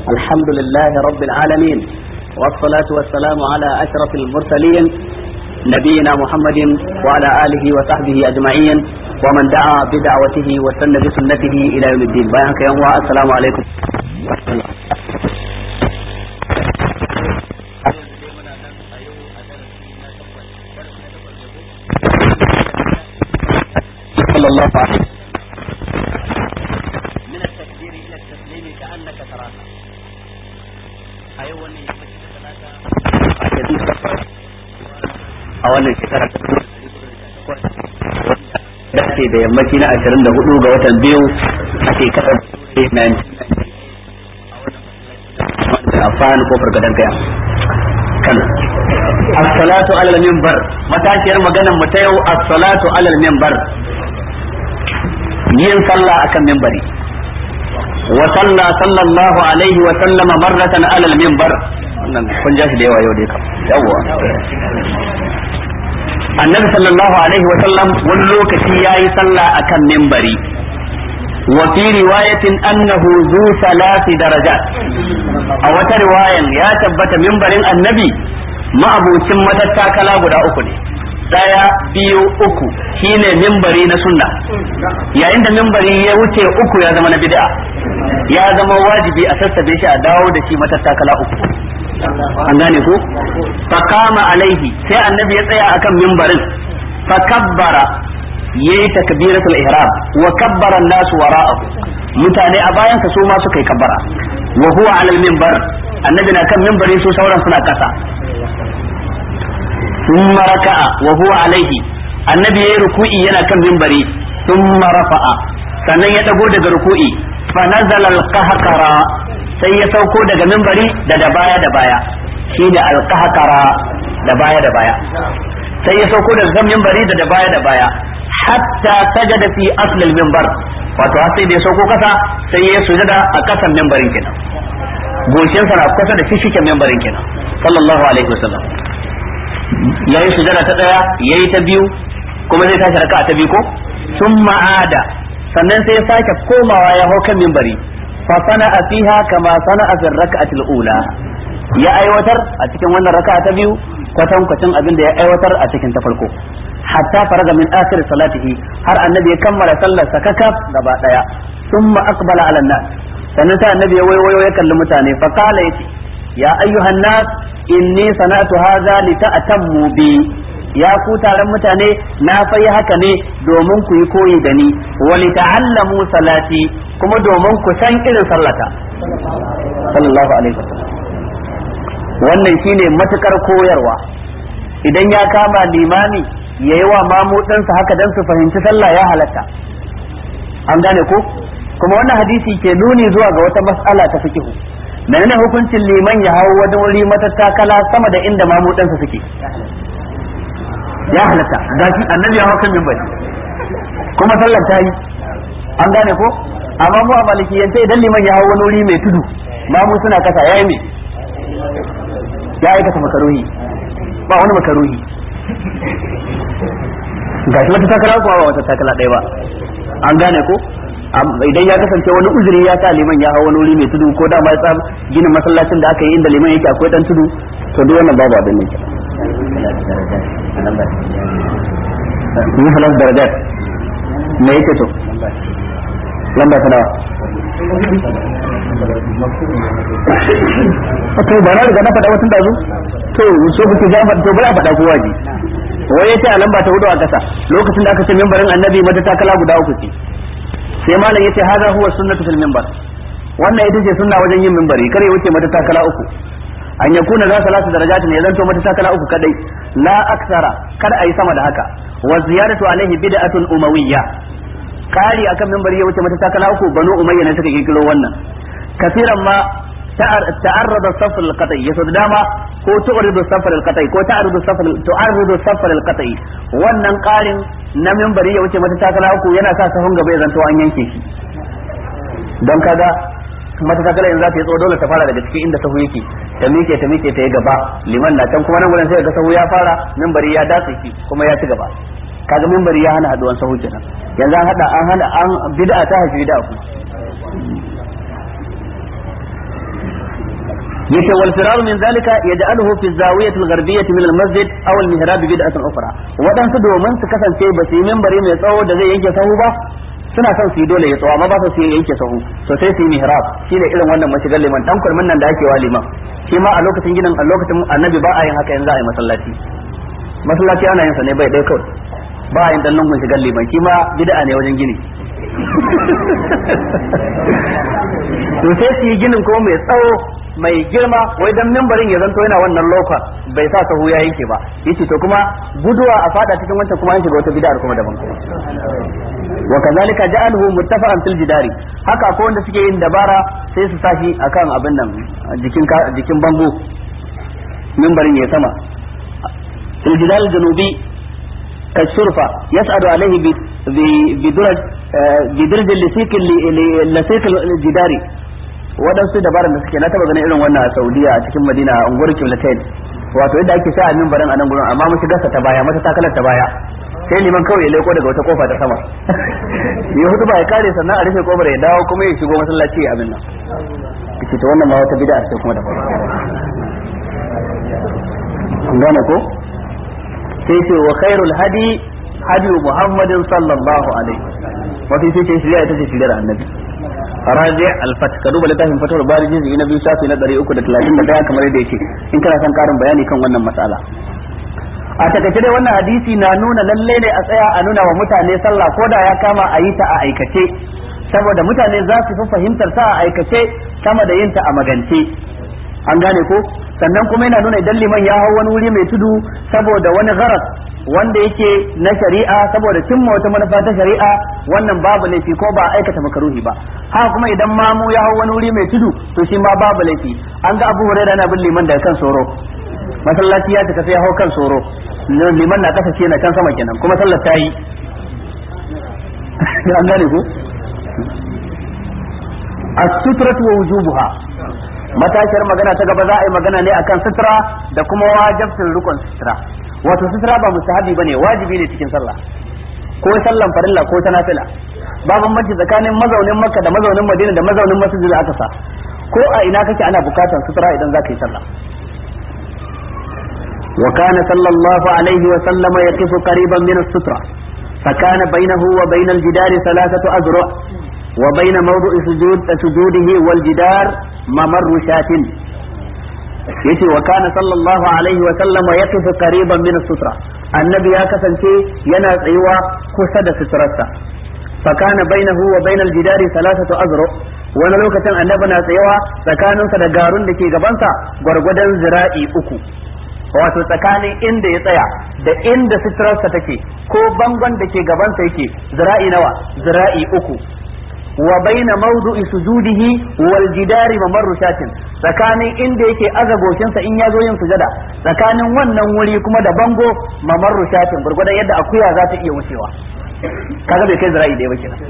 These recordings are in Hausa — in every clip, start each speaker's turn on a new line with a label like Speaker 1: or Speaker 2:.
Speaker 1: الحمد لله رب العالمين والصلاة والسلام على أشرف المرسلين نبينا محمد وعلى آله وصحبه أجمعين ومن دعا بدعوته وسن بسنته إلى يوم الدين بيانك يوم السلام عليكم صلى الله عليه من التكبير إلى التسليم كأنك تراها أيوة a wannan shekara ta dace da yammaci na ashirin da hudu ga watan biyu a shekarar 19 a fani kofar gadon kaya kano as-salatu alal minbar matashiyar maganar mu ta yau as-salatu alal minbar yin sallah akan minbari wa salla sallallahu alaihi wa sallama marratan alal minbar wannan kun ja shi da yawa yau dai kam yawa annabi sallallahu alaihi wa sallam wani lokaci yayi sallah akan minbari wa fi riwayatin annahu zu salasi darajat a wata riwayan ya tabbata minbarin annabi ma'abucin matattakala guda uku ne daya biyu uku shine mimbari na sunna yayin da mimbari ya wuce uku ya zama na bid'a ya zama wajibi a sassabe shi a dawo da shi matattakala uku an gane ko faqama alaihi sai annabi ya tsaya akan mimbarin fakabbara yayi takbiratul ihram wa kabbara an-nas wara'ahu mutane a bayan ka su ma suka yi kabbara wa huwa ala al-minbar annabi na kan mimbari su sauran suna kasa ثم ركع وهو عليه annabi yayi ruku'i yana kan mimbari thumma rafa'a sannan ya dago daga ruku'i fa nazala al-qahqara sai ya sauko daga mimbari da da baya da baya shine al-qahqara da baya da baya sai ya sauko daga kan mimbari da da baya da baya hatta sajada fi asl al-minbar wato har sai da ya sauko kasa sai ya sujada a kasan mimbarin kenan goshin sa na kusa da fishiken mimbarin kenan sallallahu alaihi wasallam yayi sujada ta daya yayi ta biyu kuma zai tashi raka'a ta biyu ko sun ma'ada sannan sai ya sake komawa ya hau kan mimbari fa sana'a fiha kama sana'a fi raka'ati ula ya aiwatar a cikin wannan raka'a ta biyu kwatan kwatan abin da ya aiwatar a cikin ta farko hatta faraga min akhir salatihi har annabi ya kammala sallar sa kakaf gaba daya thumma aqbala ala nas sannan sai annabi ya wayo ya kalli mutane fa qala yace ya ayyuhan nas inni sana'tu hadha li ta'tammu bi ya ku taron mutane na fayi haka ne domin ku yi koyi da ni wa li ta'allamu salati kuma domin ku san irin sallata sallallahu alaihi wasallam wannan shine matukar koyarwa idan ya kama limami yayi wa mamudinsa haka dan su fahimci sallah ya halatta an gane ko kuma wannan hadisi ke nuni zuwa ga wata mas'ala ta fikihu menene hukuncin liman ya hau wani wuri matattakala sama da inda mamudansa suke ya halatta gashi annabi ya hau kan minbari kuma sallar ta yi an gane ko amma mu a malikiyance idan liman ya hau wani wuri mai tudu mamu suna kasa yayi me ya aikata makaruhi ba wani makaruhi gashi wata takala kuma ba wata takala ɗaya ba an gane ko idan ya kasance wani uzuri ya sa liman ya hawa wani wuri mai tudu ko da ma tsam ginin masallacin da aka yi inda liman yake akwai dan tudu to duk wannan babu abin ne ni halas darajat me yake to lamba ta nawa to ba na riga na faɗa wasu dazu to so kuke ja to bari a faɗa kowa ji wai yace a lamba ta hudu a ƙasa lokacin da aka ce membarin annabi mata takala guda uku ce sai malam yace hada huwa sunnatu fil minbar wannan ita ce sunna wajen yin minbari kare wuce mata takala uku an yakuna za salatu darajat ne zanto mata takala uku kadai la aksara kada ayi sama da haka wa ziyaratu alaihi bid'atun umawiyya kari akan minbari ya wuce mata takala uku banu umayya ne suka kirkiro wannan kasiran ma تعرض الصف القطعي يسود داما ko تعرض الصف القطعي ko تعرض الصف تعرض الصف القطعي wannan karin na minbari ya wuce mata takala uku yana sa sahun gaba ya zanto an yanke shi don kaga mata takala yanzu za ta yi tsawo dole ta fara daga cikin inda sahu yake ta miƙe ta miƙe ta yi gaba liman na can kuma nan gurin sai ga sahu ya fara minbari ya datse shi kuma ya ci gaba kaga minbari ya hana haduwan sahu kenan yanzu an hada an hana an bid'a ta haifi bid'a kuma yace wal firaru min zalika yaj'aluhu fi zawiyati al-gharbiyyah min al-masjid aw al-mihrab bid'atan ukhra wadansu domin su kasance ba su yi minbari mai tsawo da zai yanke sahu ba suna son su yi dole ya tsawo amma ba su yi yanke sahu to sai su yi mihrab shine irin wannan mashigar liman dan kurmin nan da ake wa liman shi ma a lokacin ginin a lokacin annabi ba a yin haka yanzu a yi masallaci masallaci ana yin sa ne bai dai kawai ba a yin dan lungun shigar liman shi ma bid'a ne wajen gini to sai su yi ginin ko mai tsawo mai girma wai dan mimbarin ya zanto yana wannan loka bai sa sahu ya yanke ba yace to kuma guduwa a fada cikin wancan kuma an shiga wata bid'ar kuma daban wa kazalika ja'aluhu muttafa'an fil jidari haka ko wanda suke yin dabara sai su sashi akan abin nan jikin jikin bango mimbarin ya sama fil jidari janubi كالشرفة يسعد عليه بدرج بدرج اللسيك اللسيك الجداري waɗansu dabaran da suke na taba ganin irin wannan a Saudiya a cikin Madina a unguwar Kiblatain wato yadda ake sa mimbarin a nan gurin amma mu shiga ta baya mata takalar ta baya sai liman kawai ya leko daga wata kofa ta sama ya hudu ba ya kare sannan a rufe kofar ya dawo kuma ya shigo masallaci abin nan kace to wannan ma wata bid'a ce kuma da gane ko sai ce wa khairul hadi hadi muhammadin sallallahu alaihi wato sai ce shari'a ita ce shari'ar annabi raji al-fat ka duba littafin fatawar bari jizi na biyu shafi na 331 kamar yadda yake in kana son karin bayani kan wannan mas'ala a takaice dai wannan hadisi na nuna lalle ne a tsaya a nuna wa mutane sallah ko da ya kama a yi ta a aikace saboda mutane za su fi fahimtar ta a aikace sama da yin ta a magance an gane ko sannan kuma yana nuna idan liman ya hau wani wuri mai tudu saboda wani gharas wanda yake na shari'a saboda cimma wata manufa ta shari'a wannan babu laifi ko ba aikata makaruhi ba haka kuma idan mamu ya hau wani wuri mai tudu to shi ma babu laifi an ga abu hurairah na bin liman daga kan soro masallaci ya tafi ya hau kan soro liman na kasa ce na can sama kenan kuma sallar ta yi an gane ko as-sutratu wa wujubuha matashiyar magana ta gaba za a yi magana ne akan sutura da kuma wajibcin rukun sutura wato sutura ba mustahabi bane wajibi ne cikin sallah ko sallan farilla ko ta nafila ba bambanci tsakanin mazaunin makka da mazaunin madina da mazaunin masjid aka sa ko a ina kake ana bukatar sutura idan za ka yi sallah وكان صلى الله عليه وسلم يقف قريبا من السترة فكان بينه وبين الجدار ثلاثة أذرع وبين موضع سجود سجوده والجدار ممر شاة yace wa kana sallallahu alaihi wa sallam yaqifu qariban min as-sutra annabi ya kasance yana tsayuwa kusa da suturarsa fa kana bainahu wa bainal jidari thalathatu azru wani lokacin annabi na tsayawa tsakaninsa da garun da ke gabansa gwargwadon zira'i uku wato tsakanin inda ya tsaya da inda suturarsa take ko bangon da ke gabansa yake zira'i nawa zira'i uku wa baina mawdu'i sujudihi wal jidari mamarru shatin tsakanin inda yake aza goshinsa in ya zo yin sujada tsakanin wannan wuri kuma da bango mamarru shatin gurgurdan yadda akuya za ta iya wucewa kaga bai kai zira'i da ba kenan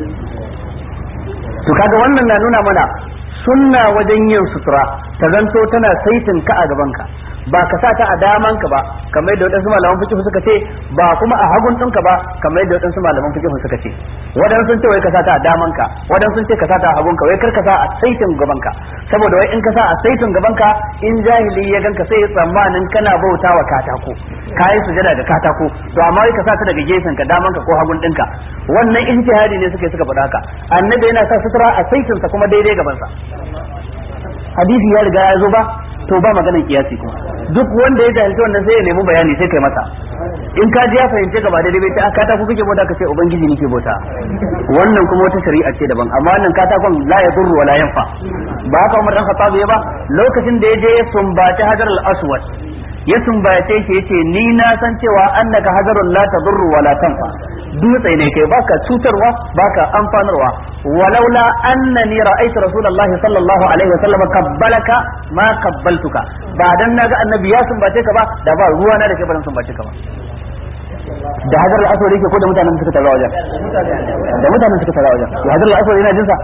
Speaker 1: to kaga wannan na nuna mana sunna wajen yin sutura ta zanto tana saitin ka a gaban ka ba ka sa ta a daman ka ba kamar yadda wadansu malaman fiqh suka ce ba kuma a hagun ɗinka ba kamar yadda wadansu malaman fiqh suka ce wadansu sun ce wai ka sa ta a daman ka wadansu sun ce ka sa ta a hagun ka wai kar ka sa a saitin gaban ka saboda wai in ka sa a saitin gaban ka in jahili ya ganka sai ya tsammanin kana bautawa katako kayi sujada da katako to amma wai ka sa ta daga gefen ka daman ka ko hagun ɗinka wannan ijtihadi ne suka suka faɗa haka annabi yana sa sutura a saitin sa kuma daidai gaban sa hadisi ya riga ya zo ba to ba maganar kiyasi kuma duk wanda ya jahilci wannan sai ya nemi bayani sai kai masa in ka ji ya fahimce ka ba daidai bai ta kata ku kake bauta ka ce ubangiji nake bauta wannan kuma wata shari'a ce daban amma wannan katakon la ya durru wala yanfa ba haka Umar dan Khattab ya ba lokacin da ya je ya sumbaci Hajar al-Aswad ya sumbace shi yace ni na san cewa annaka hajarul la tadurru wala tanfa dutse ne kai baka cutarwa baka amfanarwa walaula annani ra'aytu rasulullahi sallallahu alaihi wasallam qabbalaka ma qabbaltuka ba dan naga annabi ya sumbace ka ba da ba ruwa na da kai ban sumbace ka ba da hajar al-aswad yake ko da mutanen suka tara wajen da mutanen suka tara wajen to hajar al-aswad yana jinsa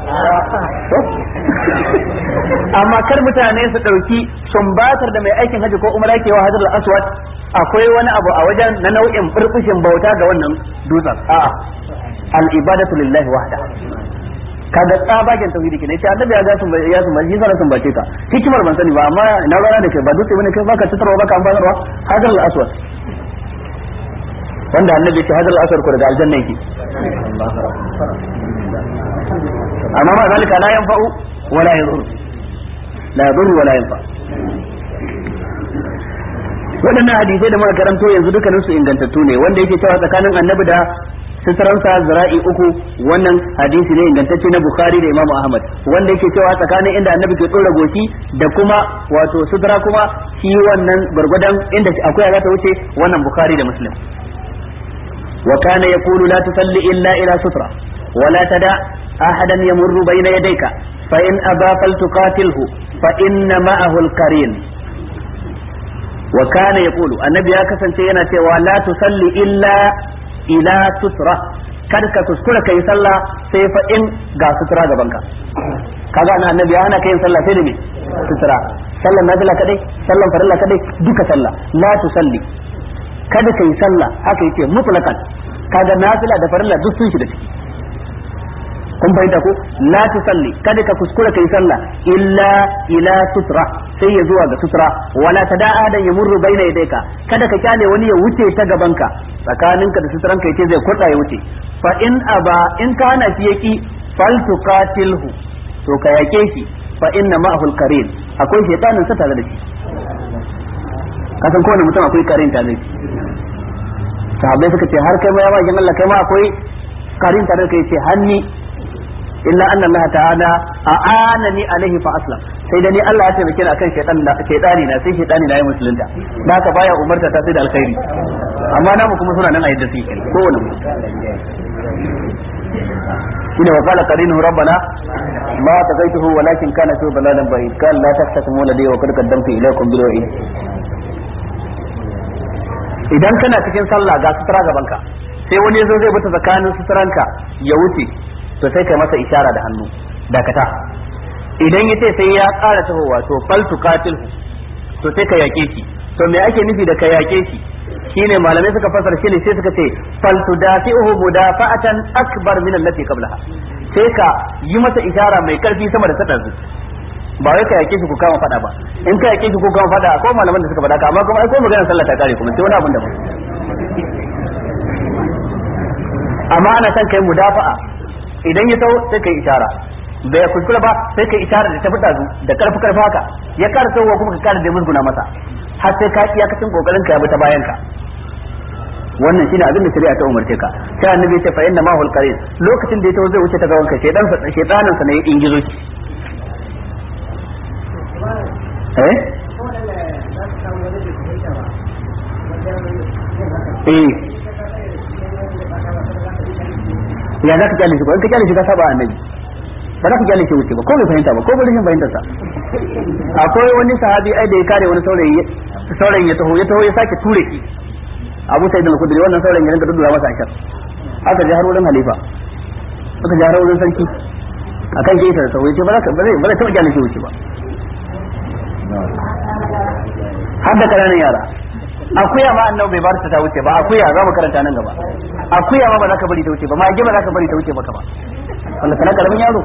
Speaker 1: amma kar mutane su dauki sumbatar da mai aikin haji ko umara ke wa hajar al-aswad akwai wani abu a wajen na nau'in burbushin bauta ga wannan dutsen a'a al-ibadatu lillahi wahda kaga tsabagen tauhidi kenan sai annabi ya ga sun ya sun bai sai sun bace ka hikimar ban sani ba amma na rana da kai ba dutse bane kai baka tutarwa baka amfanarwa hadal al-aswad wanda annabi ya ce hadal al-aswad ko daga aljanna yake amma ma zalika la yanfa'u wala yadur la yadur wala yanfa waɗannan hadisai da muka karanto yanzu dukkanin su ingantattu ne wanda yake cewa tsakanin annabi da suturansa zira'i uku wannan hadisi ne ingantacce na bukhari da imamu ahmad wanda yake cewa tsakanin inda annabi ke tsora goshi da kuma wato sutura kuma shi wannan gwargwadon inda akwai za ta wuce wannan bukhari da muslim wa kana yaqulu la tusalli illa ila sutra wa la tada ahadan yamurru bayna yadayka fa in aba faltuqatilhu fa inna ma'ahu al-qarin wa kana yaqulu annabi ya kasance yana cewa la tusalli illa ila sutra kar ka kuskura kai sallah sai fa in ga sutura gaban ka kaga na annabi ana kai sallah sai da me sutura sallan nafila kadai sallan farilla kadai duka sallah la tusalli kada kai sallah haka yake mutlaqan kaga nafila da farilla duk sun shiga ciki kun fahimta ko la tusalli kada ka kuskura kai sallah illa ila sutra sai ya zuwa ga sutra wala tada'a da yamurru baina yadayka kada ka kyale wani ya wuce ta gabanka tsakaninka da sutran ka yace zai kurda ya wuce fa in aba in ka hana shi yaki fal tuqatilhu to ka yake shi fa inna ma'ahu al-qarin akwai shaytanin sa tare da shi kasan kowane mutum akwai karin tare da shi sahabbai suka ce har kai ma ya ba Allah kai ma akwai karin tare da kai ce hanni illa anna Allah ta'ala a'anani alaihi fa aslam sai da ni Allah ya taimake ni akan shaytan da shaytani na sai shaytani na yi musulunta da haka baya umarta ta sai da alkhairi amma namu kuma suna nan a yadda suke kowane mu shine wa qala qarinuhu rabbana ma taqaituhu walakin kana fi dalalan ba'id qala la taqtasimu ladayya wa qad qaddamtu ilaykum bil wa'id idan kana cikin sallah ga sutura gaban ka sai wani yazo zai bata tsakanin suturanka ya wuce to sai kai masa ishara da hannu dakata idan yace sai ya ƙara tahowa to fal tuqatilhu to sai ka yake shi to me ake nufi da ka yake shi shine malamai suka fasara shi ne sai suka ce fal tudafi'uhu mudafa'atan akbar min allati qablaha sai ka yi masa ishara mai karfi sama da ta ba wai ka yake shi ku kama fada ba in ka yake shi ku kama fada akwai malaman da suka fada ka amma kuma ai ko maganar sallah ta kare kuma sai wani abun da ba amma ana son kai mudafa'a idan ya taho sai kai ishara bai kuskura ba sai kai ishara da ta fita zu da karfi karfi haka ya kara tahowa kuma ka kara da musguna masa har sai ka iyakacin kokarin ka ya bi ta bayan ka wannan shine abin da shari'a ta umarce ka sai annabi ya ce fa inna ma hul qarin lokacin da ya taho zai wuce ta gaban ka shedan sa shedanin sa ne ya ingizo shi eh eh ya za ka kyale shi ko in ka kyale shi ka saba annabi ba za ka kyale shi wuce ba ko bai fahimta ba ko bai rashin fahimtar sa akwai wani sahabi ai da ya kare wani saurayi saurayin ya taho ya taho ya sake ture shi Abu Sa'id al-Khudri wannan saurayin ya rinka dudura masa ashar aka je har wurin halifa aka je har wurin sarki akan ke da taho ya ce ba za ka ba zai ba zai taɓa kyale shi wuce ba har da ƙananan yara akuya ma annabi bai bar ta ta wuce ba akuya za mu karanta nan gaba akuya ma ba za ka bari ta wuce ba mage ba za ka bari ta wuce maka ba wanda kana karamin yaro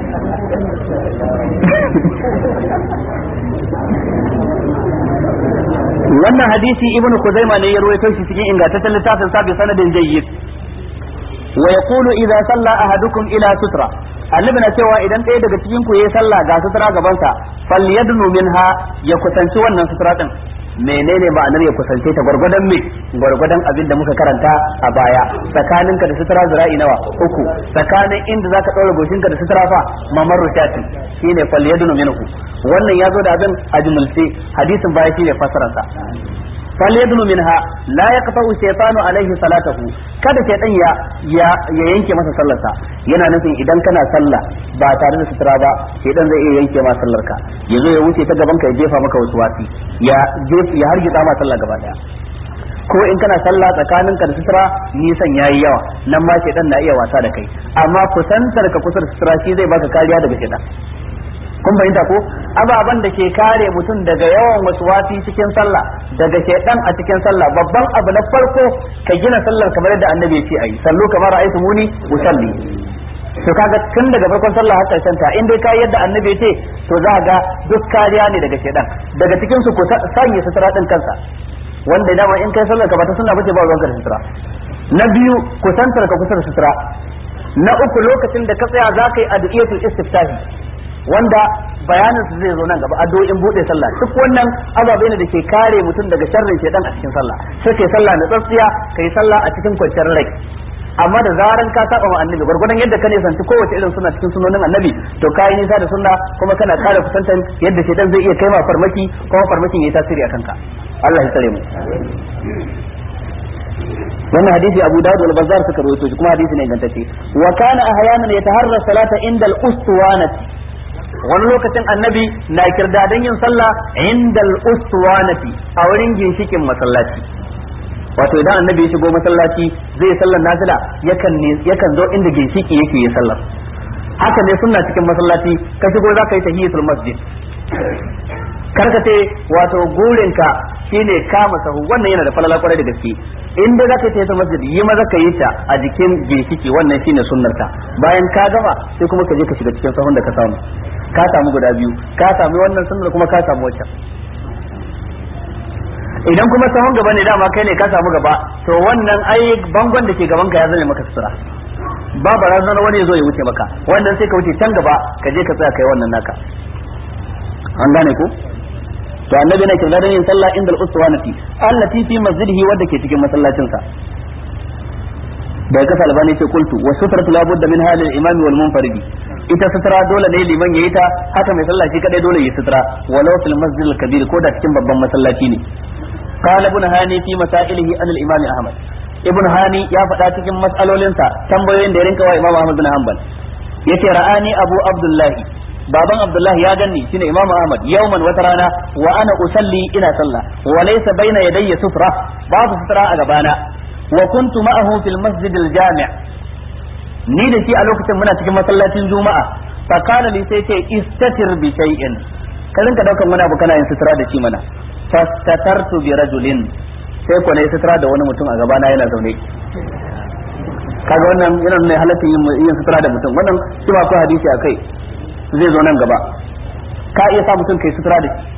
Speaker 1: wannan hadisi ibnu kuzaima ne ya ruwaito shi cikin ingantaccen littafin sa bi sanadin jayyid wa yaqulu idza salla ahadukum ila sutra annabi na cewa idan ɗaya daga cikin ku yayi sallah ga sutura gaban sa falyadnu minha ya kusanci wannan sutura din menene ma'anar ya kusance ta gwargwadon me gwargwadon abin da muka karanta a baya tsakaninka da sutura zira'i nawa uku tsakanin inda zaka ɗaura goshinka da sutura fa mamar rushati shine falyadnu minhu wannan ya zo da abin a jumulce hadisin baya shine fasararsa falyadnu minha la yaqta'u shaytanu alaihi salatahu kada shaytan ya ya yanke masa sallarsa yana nufin idan kana sallah ba tare da sutura ba shaytan zai iya yanke ma sallarka yazo ya wuce ta gaban ka ya jefa maka wasu wasi ya ya hargitsa ma sallah gaba daya ko in kana sallah tsakaninka da sutura nisan yayi yawa nan ma shaytan na iya wasa da kai amma kusantar ka kusa da sutura shi zai baka kariya daga shaytan kun fahimta ko ababen da ke kare mutum daga yawan wasi cikin sallah daga shaidan a cikin sallah babban abu na farko ka gina sallar kamar yadda annabi ya ce ayi sallu kamar ra'aytu muni usalli to kaga tun daga farkon sallah har karshen ta in dai kai yadda annabi ya ce to za ga duk kariya ne daga shedan daga cikin su ku sanya sutura din kansa wanda dama in kai sallar ka ba ta sunna bace ba ruwanka da sutura na biyu kusantar ka kusa da sutura na uku lokacin da ka tsaya za ka yi addu'iyatul istiftahi wanda bayanin su zai zo nan gaba addu'o'in bude sallah duk wannan ababai ne da ke kare mutum daga sharrin shedan a cikin sallah sai kai sallah na tsatsiya kai sallah a cikin kwanciyar rai amma da zaran ka saba wa annabi gurgurdan yadda ka nisanci kowace irin suna cikin sunonin annabi to kai nisa da sunna kuma kana kare kusantan yadda shedan zai iya kai ma farmaki kuma farmakin yayi tasiri a kanka Allah ya tsare mu wannan hadisi Abu Dawud wal Bazzar suka rawaito shi kuma hadisi ne ingantacce wa kana ahyanan yataharra salata inda al-ustuwanati wani lokacin annabi na kirdadan yin sallah inda al-ustuwanati a wurin ginshikin masallaci wato idan annabi ya shigo masallaci zai sallar nafila yakan yakan zo inda ginshiki yake yi sallar haka ne sunna cikin masallaci ka shigo za ka yi tahiyatul masjid karka ce wato gurinka shine kama sahu wannan yana da falala kwarai da gaske in dai zaka yi ta masjid yi maza ka yi ta a jikin ginshiki wannan shine sunnarta bayan ka gama sai kuma ka je ka shiga cikin sahun da ka samu ka samu guda biyu ka samu wannan sunnar kuma ka samu waccan idan kuma sahun gaba ne dama kai ne ka samu gaba to wannan ai bangon da ke gaban ka ya zame maka sutura ba barazana wani ya zo ya wuce maka wannan sai ka wuce can gaba ka je ka tsaya kai wannan naka an gane ko to annabi na kirda yin sallah inda al-uswanati allati fi masjidihi wadda ke cikin masallacin sa da ya kasa albani ce kultu wa sutratu la budda min halil imami wal munfaridi ita sutura dole ne liman yayi ta haka mai sallah shi kadai dole yi sutura walau fil masjid al-kabir ko da cikin babban masallaci ne qala ibn hani fi masailihi an al-imam ahmad ibn hani ya faɗa cikin mas'alolinsa tambayoyin da ya rinka wa imam ahmad bin hanbal yace ra'ani abu abdullahi baban abdullahi ya ganni shine imamu ahmad yawman wata rana wa ana usalli ina sallah wa laysa baina yadayya sufra babu sutura a gabana wa kuntu ma'ahu fil masjid al jami' ni da shi a lokacin muna cikin masallacin juma'a fa kana li sai ce istatir bi shay'in ka rinka daukan wani abu kana yin sutura da shi mana fastatartu bi rajulin sai ko ne sutura da wani mutum a gabana yana zaune kaga wannan yana nuna halatta yin sutura da mutum wannan shi ba ko hadisi akai zai zo nan gaba ka iya sa mutum kai sutura da shi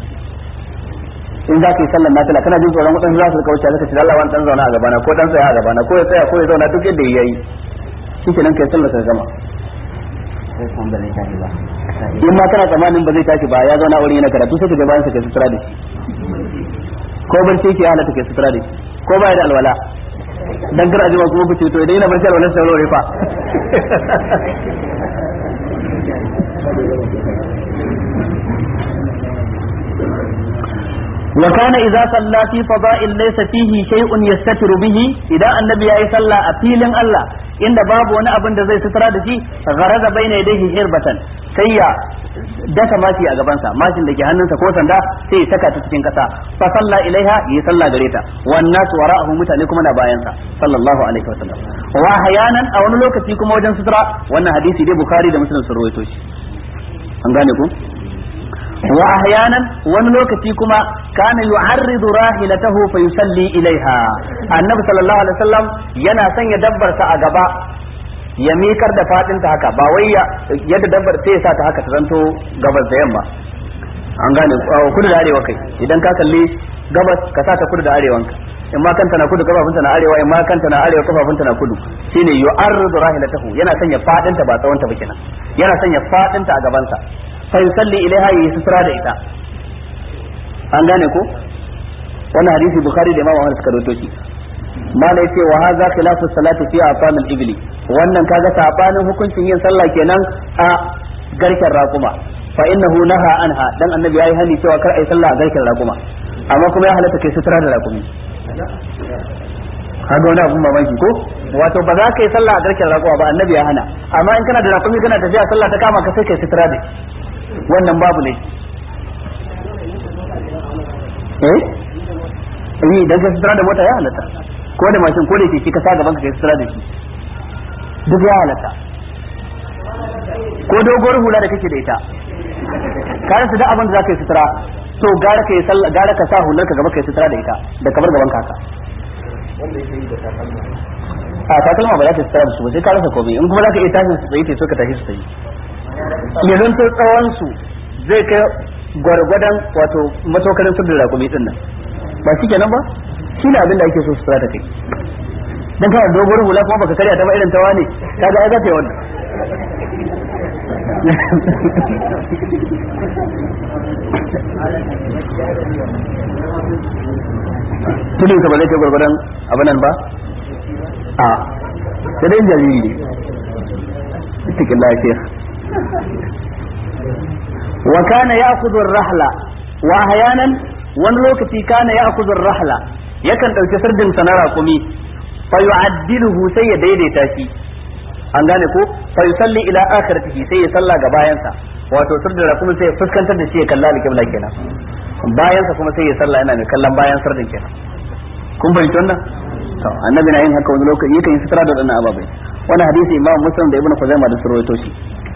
Speaker 1: in za ka yi sallar nafila kana jin tsoron wadansu za su kauce zaka ce Allah wani dan zauna a gabana ko dan tsaya a gabana ko ya tsaya ko ya zauna duk yadda ya yi shikenan kai sallar ka gama in ma kana tsammanin ba zai tashi ba ya zauna wuri yana karatu sai ka ga bayan sa kai sutura da shi ko barci yake halatta kai sutura da shi ko baya da alwala dan kar ajima kuma ku ce to idan yana barci alwala sai wuri fa وكان إذا صلى في فضاء ليس فيه شيء يستتر به إذا النبي أي صلى أفيل الله إن باب وانا أبن زي سترى دشي غرز بين يديه هربة سيا daka mashi a gabansa mashin da ke hannunsa ko sanda sai saka ta cikin kasa fa salla ilaiha yi salla gare ta wan nasu wara'ahu mutane kuma na bayansa sallallahu alaihi wasallam wa hayanan a wani lokaci kuma wajen sutura wannan hadisi dai bukhari da muslim sun rawaito shi an gane ku wa ahyanan wani lokaci kuma kana yu'arridu rahilatahu fa yusalli ilaiha annabi sallallahu alaihi wasallam yana sanya dabbar sa a gaba ya mikar da fadin ta haka ba wai yadda dabbar sai ya sa ta haka ta zanto gabas da yamma an gane kudu da arewa kai idan ka kalli gabas ka sa ta kudu da arewanka in ma kanta na kudu kafafunta na arewa in ma kanta na arewa kafafunta na kudu shine yu'arridu rahilatahu yana sanya fadin ta ba tsawon ta ba kenan yana sanya fadin ta a gaban sa fa yusalli ilaiha yi sutura da ita an gane ko wannan hadisi bukhari da imam ahmad suka rawaito shi mala yace wa hadha khilafu salati fi aqam al-ibli wannan kaga sabanin hukuncin yin sallah kenan a garken raƙuma fa innahu naha anha dan annabi yayi hani cewa kar ai sallah a garken raƙuma amma kuma ya halatta kai sutura da raƙumi kaga wani abun mamaki ko wato ba za ka yi sallah a garken raƙuma ba annabi ya hana amma in kana da raƙumi kana tafiya sallah ta kama ka sai kai sutura da wannan babu ne eh eh idan ka sutura da mota ya halatta ko da mashin ko da keke ka sa gaban ka kai sutura da shi duk ya halatta ko doguwar hula da kake da ita ka rasa da abin da za ka yi sutura to gara ka yi sallah gara ka sa hular ka gaba ka yi sutura da ita da kamar gaban kaka a takalma ba za ka sutura da su ba sai ka rasa komai in kuma za ka iya tashin su tsaye so ka tashi su tsaye ya zanto tsawon su zai kai gwargwadon wato matokarin sirrin rakumi din nan ba shi kenan ba shi ne abin da ake so sutura ta kai dan kana dogon hula kuma baka karya ta ba irin tawa ne kaga ai za ta yi wannan tudun ka ba zai kai gwargwadon abin nan ba a sai dai jariri ne cikin lafiya wa kana ya'khudhu ar-rahla wa ahyanan wani lokaci kana ya'khudhu ar-rahla yakan dauki sirdin sa na raƙumi fa yu'addiluhu sai ya daidaita shi an gane ko fa yusalli ila akhiratihi sai ya salla ga bayansa wato sirdin raƙumi sai ya fuskantar da shi ya kalla al-qibla kenan bayansa kuma sai ya salla yana mai kallon bayan sirdin kenan kun fahimci wannan to annabi na yin haka wani lokaci yakan yi sutura da wadannan ababai wani hadisi imam muslim da ibnu khuzaimah da surwaito shi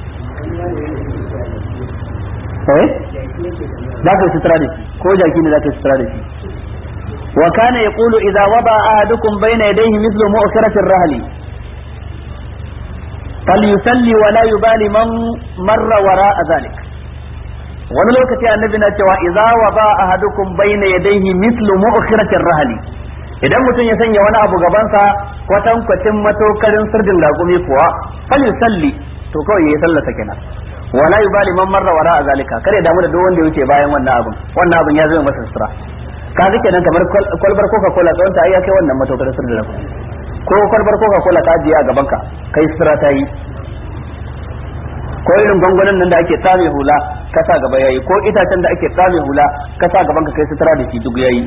Speaker 1: eh za ka yi sutura da shi ko jaki ne za ka yi sutura da shi wa kana yaqulu idza wada ahadukum bayna yadayhi mithlu mu'khirati ar-rahli falyusalli wa la yubali man marra wara'a dhalik wani lokaci annabi na cewa idza wada ahadukum bayna yadayhi mithlu mu'khirati ar-rahli idan mutum ya sanya wani abu gabansa kwatan kwatin matokarin sirdin lagumi kuwa falyusalli to kawai yayi sallata kenan wala yubali man marra wara zalika kare damu da duk wanda ya wuce bayan wannan abin wannan abin ya zama masa sutura ka ga kenan kamar kwalbar coca cola tsawon ta ai ya kai wannan matokarin sirdin lagumi ko kwalbar coca cola ka ajiye a gaban ka kai sutura ta yi ko irin gwangwanin nan da ake tsame hula ka sa gaba yayi ko itacen da ake tsame hula ka sa gaban ka kai sutura da shi duk yayi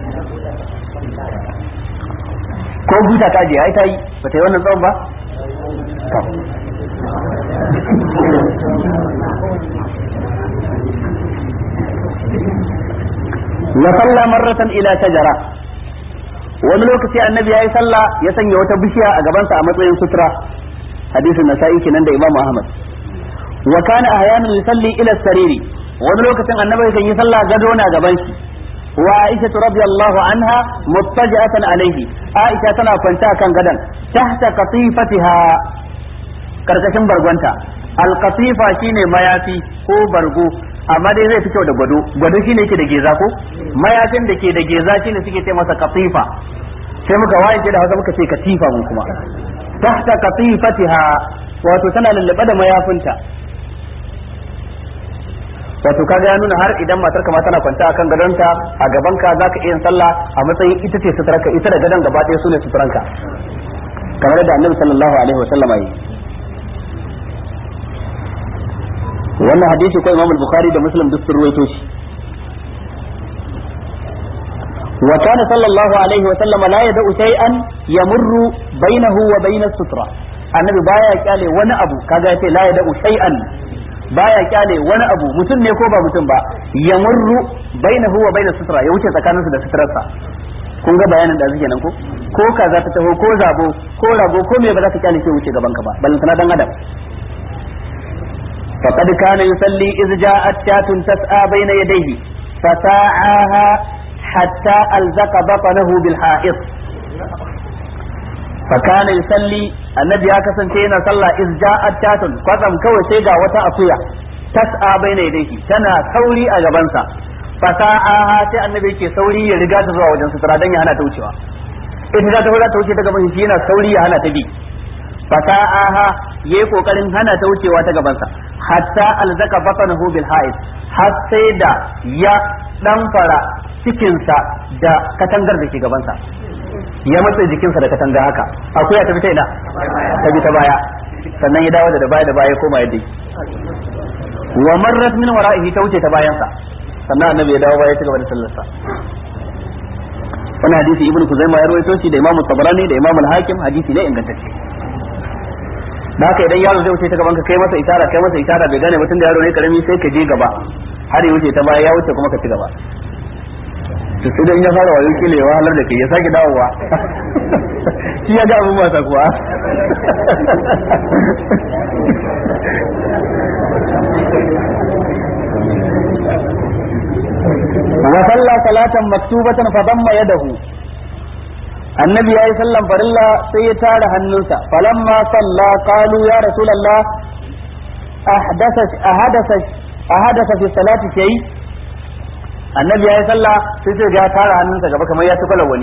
Speaker 1: ko buta ta je ai ta yi ba ta yi wannan tsawon ba wa salla marratan ila tajara wani lokaci annabi yayi sallah ya sanya wata bishiya a gabansa a matsayin sutura hadisin nasa'i kenan da imamu ahmad wa kana ahyanan yusalli ila sariri wani lokacin annabi kan yi sallah gado na gaban shi وعائشة رضي الله عنها مضطجعة عليه عائشة تنا كنتا كان غدا تحت قطيفتها karkashin bargonta alkatifa shine mayafi ko bargo amma dai zai fi kyau da gwado gwado shine yake da geza ko mayafin da ke da geza shine suke ce masa katifa sai muka waye da hausa muka ce katifa mun kuma tahta katifatiha wato tana lullube da mayafinta wato kaga ya nuna har idan matar ka ma tana kwanta akan gadonta a gaban ka zaka iya sallah a matsayin ita ce suturanka ita da gadon gaba ɗaya sune suturanka kamar da annabi sallallahu alaihi wasallama yi wannan hadisi ko imam al-bukhari da muslim duk sun ruwaito shi wa kana sallallahu alaihi wa sallama la yad'u shay'an yamurru bainahu wa bain as-sutra annabi baya kyale wani abu kaga yace la yad'u shay'an baya kyale wani abu mutum ne ko ba mutum ba ya murru bainahu wa bainas sutra ya wuce tsakaninsu da sutrarsa kun ga bayanin da suke nan ko ko ka za ta taho ko zabo ko rago ko me ba za ka kyale ke wuce gaban ka ba balantana dan adam faqad kana yusalli iz ja'at shatun tas'a baina yadayhi fasa'aha hatta alzaqa batnahu bil ha'id فكان يصلي النبي ya kasance yana sallah iz ja'at tatun kwatsam kawai sai ga wata akuya tas'a baina yadayhi tana sauri a gabansa fasa'aha sai annabi yake sauri ya riga ta zuwa wajen sutura dan ya hana ta wucewa ita za ta za ta wuce ta gaban shi yana sauri ya hana ta bi fasa'aha yayi kokarin hana ta wucewa ta gabansa hatta alzaka batnahu bil ha'id har sai da ya dan fara cikinsa da katangar da ke gabansa ya matsa jikinsa da katanga haka akuya ta fita ina ta bi ta baya sannan ya dawo da baya da baya koma yadda wa marrat min wara'ihi ta wuce ta bayansa sannan annabi ya dawo baya ta gaba da sallarsa wannan hadisi ibnu kuzaima ya rawaito shi da imam tabarani da imam al-hakim hadisi ne ingantacce da haka idan yaro zai wuce ta gaban ka kai masa isara kai masa isara bai gane mutum da yaro ne karami sai ka je gaba har ya wuce ta baya ya wuce kuma ka ci gaba to sai dai in ya fara wayo kile ya wahalar da kai ya sake dawowa shi ya ga abin wasa kuwa wa salla salatan maktubatan fa damma yadahu annabi yayi sallan farilla sai ya tara hannunsa falamma salla qalu ya rasulullah ahdatha ahadatha ahadatha fi salati shay annabi yayi sallah sai sai ya tara hannunsa gaba kamar ya tukala wani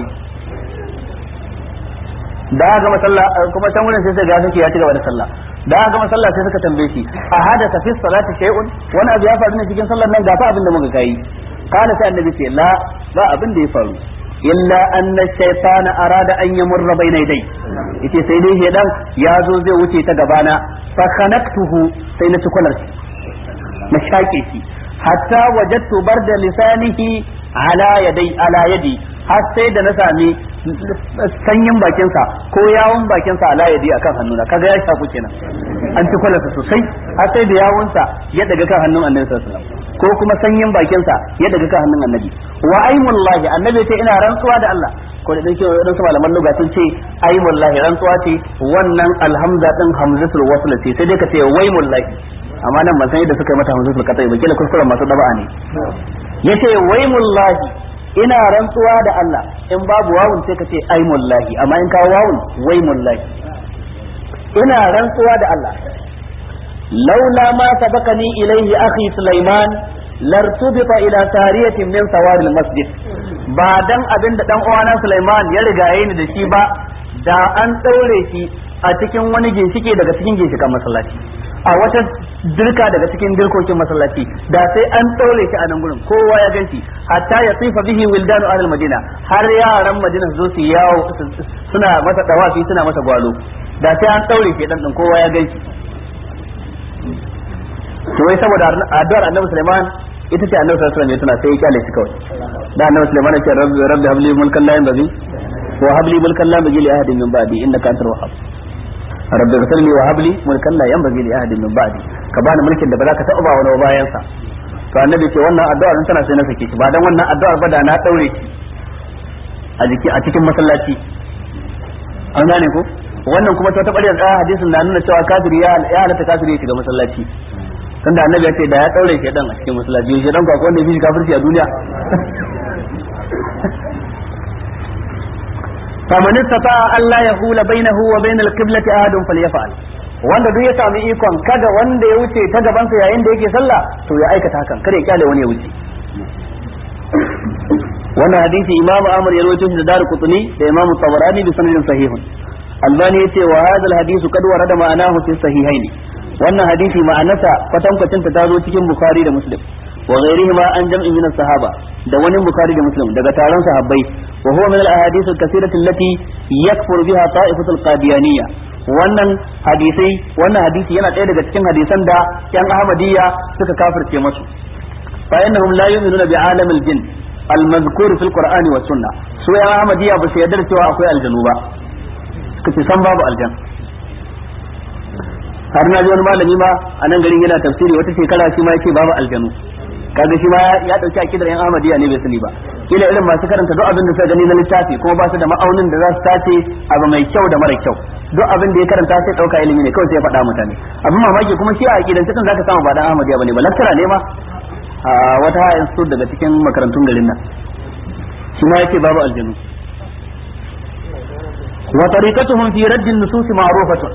Speaker 1: da aka gama sallah kuma can wurin sai sai ga sake ya ci gaba da sallah da aka gama sallah sai suka tambaye shi ahadatha fi salati shay'un wani abu ya faru ne cikin sallar nan gafa abin da muka kai kana sai annabi ce la ba abin da ya faru illa anna shaytana arada an yamurra bayna yadai yace sai dai shedan ya zo zai wuce ta gabana fa khanaktuhu sai na tukular shi na shake shi hatta wajadtu barda lisanihi ala yadai ala yadi har sai da na sami sanyin bakinsa ko yawun bakinsa ala yadi akan hannuna kaga ya shafu kenan an tukular sa sosai har sai da yawunsa ya daga kan hannun annabi sallallahu alaihi wasallam ko kuma sanyin bakinsa ya daga kan hannun annabi wa aimullahi annabi ce ina rantsuwa da Allah ko da dake wadan su malaman lugha sun ce aimullahi rantsuwa ce wannan alhamza din hamzatul wasl ce sai dai ka ce waimullahi amma nan ban san yadda suka yi mata hamzatul qata'i ba kila kuskuren masu daba'a ne yace waimullahi ina rantsuwa da Allah in babu wawun sai ka ce aimullahi amma in kawo wawun waimullahi ina rantsuwa da Allah laula ma sabaqani ilayhi akhi Sulaiman lartubita ila sariyatin min sawaril masjid ba dan abin da dan uwana Sulaiman ya rigaye ni da shi ba da an daure shi a cikin wani ginshike daga cikin ginshikan masallaci a wata dirka daga cikin dirkokin masallaci da sai an daure shi a nan gurin kowa ya ganshi hatta ya tsifa bihi wildanu ahlul madina har yaran madina su zo su yawo suna masa dawafi suna masa gwalo da sai an daure shi dan kowa ya ganshi to wai saboda addu'ar annabi Sulaiman ita ce annabi sallallahu alaihi wasallam ya tuna sai ya kyale shi kawai da annabi Sulaiman ya ce rabbi rabbi habli mulkan la yanbaghi wa habli mulkan la yanbaghi li ahadin min ba'di innaka antal wahhab rabbi ghfirli wa habli mulkan la yanbaghi li ahadin min ba'di ka bani mulkin da ba za ka taɓa ba wani bayan sa to annabi ce wannan addu'ar in tana sai na sake shi ba dan wannan addu'ar ba da na daure shi a jiki a cikin masallaci an gane ko wannan kuma ta taɓa da hadisin na nuna cewa kafiri ya halatta kafiri ya shiga masallaci tunda annabi ya ce da ya daure shi dan a cikin masallaci shi dan kwakwa wanda ya fi kafirci a duniya faman istata Allah ya hula bainahu wa bainal qiblati ahadun falyaf'al wanda duk ya sami ikon kada wanda ya wuce ta gabansa yayin da yake sallah to ya aikata hakan kada ya kyale wani ya wuce wannan hadisi imam Ahmad ya rawaito shi da Daru Qutni da imam Tabarani bi sanadin sahihun Albani yace wa hadha al-hadith qad warada ma'anahu fi sahihaini wannan hadisi ma'anarsa kwatankwacin ta zo cikin bukhari da muslim wa ghairihima an jam'in min sahaba da wani bukhari da muslim daga taron sahabbai wa huwa min al-ahadith al-kathirah allati yakfuru biha ta'ifatu al-qadiyaniyya wannan hadisai wannan hadisi yana ɗaya daga cikin hadisan da yan ahmadiyya suka kafirce masu fa innahum la yu'minuna bi alam al-jinn al-mazkur fi al-qur'ani wa sunnah su yan ahmadiyya ba su yarda cewa akwai aljanu ba suka ce san babu aljan har na ji wani malami ma a nan garin yana tafsiri wata shekara shi ma yake babu aljanu kaga shi ma ya dauki akidar yan ahmadiyya ne bai sani ba kila irin masu karanta duk abin da suka gani na littafi kuma ba su da ma'aunin da za su tace abu mai kyau da mara kyau duk abin da ya karanta sai dauka ilimi ne kawai sai ya faɗa mutane abin mamaki kuma shi a akidan cikin zaka samu ba dan ahmadiyya bane ba lakkara ne ma a wata ha'in su daga cikin makarantun garin nan shi ma yake babu aljanu wa tariqatuhum fi radd an-nusus ma'rufatun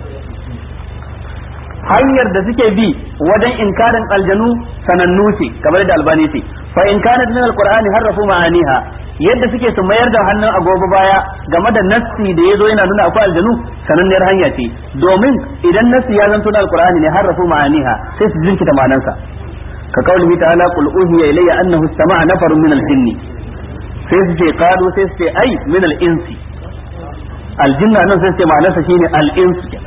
Speaker 1: hanyar da suke bi wajen inkarin aljanu sanannu ce kamar da albani ce fa in kanat min alqur'ani harrafu ma'aniha yadda suke su mayar da hannun agogo baya game da nassi da yazo yana nuna akwai aljanu sananniyar hanya ce domin idan nassi ya zanto na alqur'ani ne harrafu ma'aniha sai su jinkita ma'anansa ka kaulihi ta'ala qul uhiya ilayya annahu istama'a nafarun min al-jinni sai su ce qalu sai su ce ai min al-insi aljinna nan sai su ce ma'anarsa shine al-insu kenan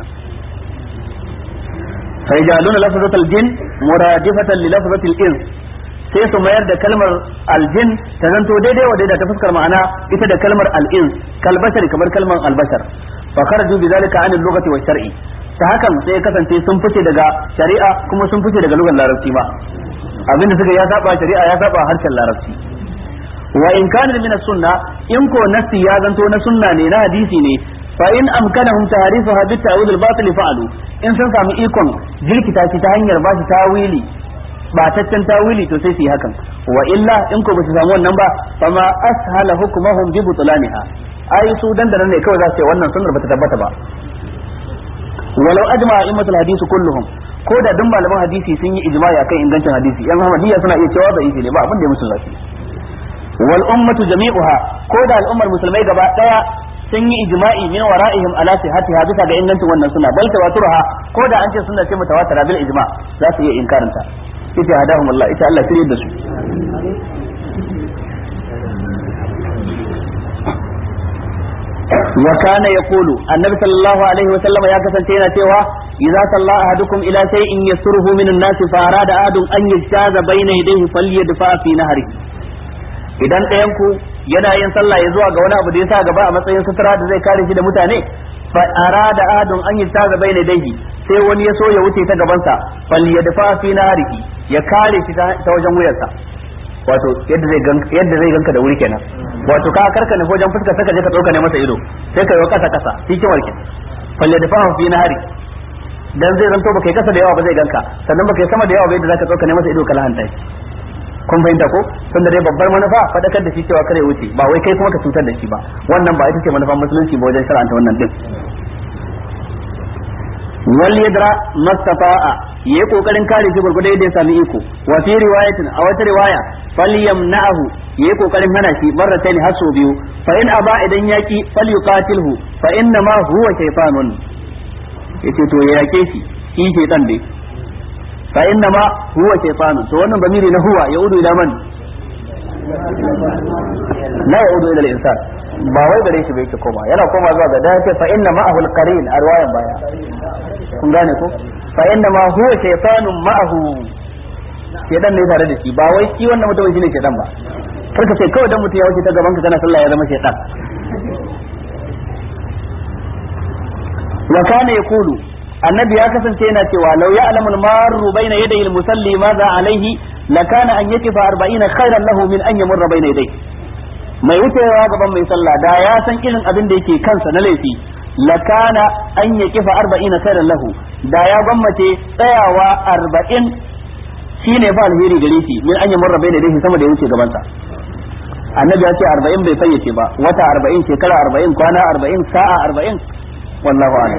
Speaker 1: فيجعلون لفظة الجن مرادفة للفظة الإنس sai su mayar da kalmar aljin ta zanto daidai wa daidai ta fuskar ma'ana ita da kalmar al'ins kalbashar kamar kalmar albashar fa kharaju bi zalika anil lughati wa shar'i ta hakan sai kasance sun fice daga shari'a kuma sun fice daga lugar larabci ma abinda suka ya saba shari'a ya saba harshen larabci wa in kana min sunna in ko nasi ya zanto na sunna ne na hadisi ne fa in amkanahum tahrifuha bi ta'wil al-batil fa'alu in sun samu ikon jirkita shi ta hanyar ba shi tawili bataccen tawili to sai su yi hakan wa illa in ko ba su samu wannan ba fa ma ashala hukmuhum bi butlaniha ai su dandanan ne kawai za su ce wannan sunnar bata tabbata ba walau ajma a'immatul hadisi kulluhum ko da duk malaman hadisi sun yi ijma'i akan ingancin hadisi yan Muhammadiyya suna iya cewa bai ne ba abin da ya musu zafi wal ummatu jami'uha ko da al'ummar musulmai gaba daya sun yi ijma'i min wara'ihim ala sihhatiha bisa ga ingancin wannan suna bal tawaturha ko da an ce sunna ce mutawatira bil ijma' za su iya inkarin ta ita hadahum Allah ita Allah shirye da su wa kana yaqulu annabi sallallahu alaihi wa sallam ya kasance yana cewa idza salla ahadukum ila shay'in yasruhu min an-nas fa arada ahadun an yajtaza bayna yadayhi falyadfa fi nahri idan ɗayan ku yana yin sallah ya zuwa ga wani abu da ya sa gaba a matsayin sutura da zai kare shi da mutane fa arada ahadun an yajtaza bayna yadayhi sai wani ya so ya wuce ta gabansa falyadfa fi nahri ya kare shi ta wajen wuyarsa wato yadda zai ganka yadda zai ganka da wuri kenan wato ka karka ne wajen fuskar saka je ka dauka ne masa ido sai ka yi kasa kasa hikimar ki falle da fahu fi nahari dan zai zanto baka yi kasa da yawa ba zai ganka sannan baka yi sama da yawa ba yadda zaka dauka ne masa ido ka lahanta shi kun fahimta ko tunda dai babbar manufa fadakar da shi cewa kare wuce ba wai kai kuma ka cutar da shi ba wannan ba ita ce manufan musulunci ba wajen shar'anta wannan din wal yadra mastata'a yayi kokarin kare shi gurgurda yadda ya sami iko wa fi riwayatin a wata riwaya falyamna'ahu yayi kokarin hana shi marratayn har sau biyu fa in aba idan yaki falyuqatilhu fa inna ma huwa shaytanun yace to ya yake shi shi shaytan dai fa inna ma huwa shaytanun to wannan bamiri na huwa yaudu ila man la yaudu ila al-insan ba wai gare shi bai ke koma yana koma zuwa ga dace fa inna ma'ahu al-qarin a riwayan baya kun gane ko fa inna ma huwa shaytanun ma'ahu shedan ne tare da shi ba wai shi wannan mutum shine shedan ba karka ce kawai dan mutum ya wuce ta gaban ka kana sallah ya zama shedan wa kana yaqulu annabi ya kasance yana cewa law ya'lamu al-marru bayna yaday al-musalli madha alayhi lakana an yakifa 40 khairan lahu min an yamurra bayna yadayhi mai wucewa gaban mai sallah da ya san irin abin da yake kansa na laifi lakana an ya kifa arba'in khairan lahu da ya gwammace tsayawa arba'in shine fa alheri gare shi min an yamurra bai da sama da ya wuce gabansa annabi ya ce arba'in bai fayyace ba wata arba'in shekara arba'in kwana arba'in sa'a arba'in wallahu a'lam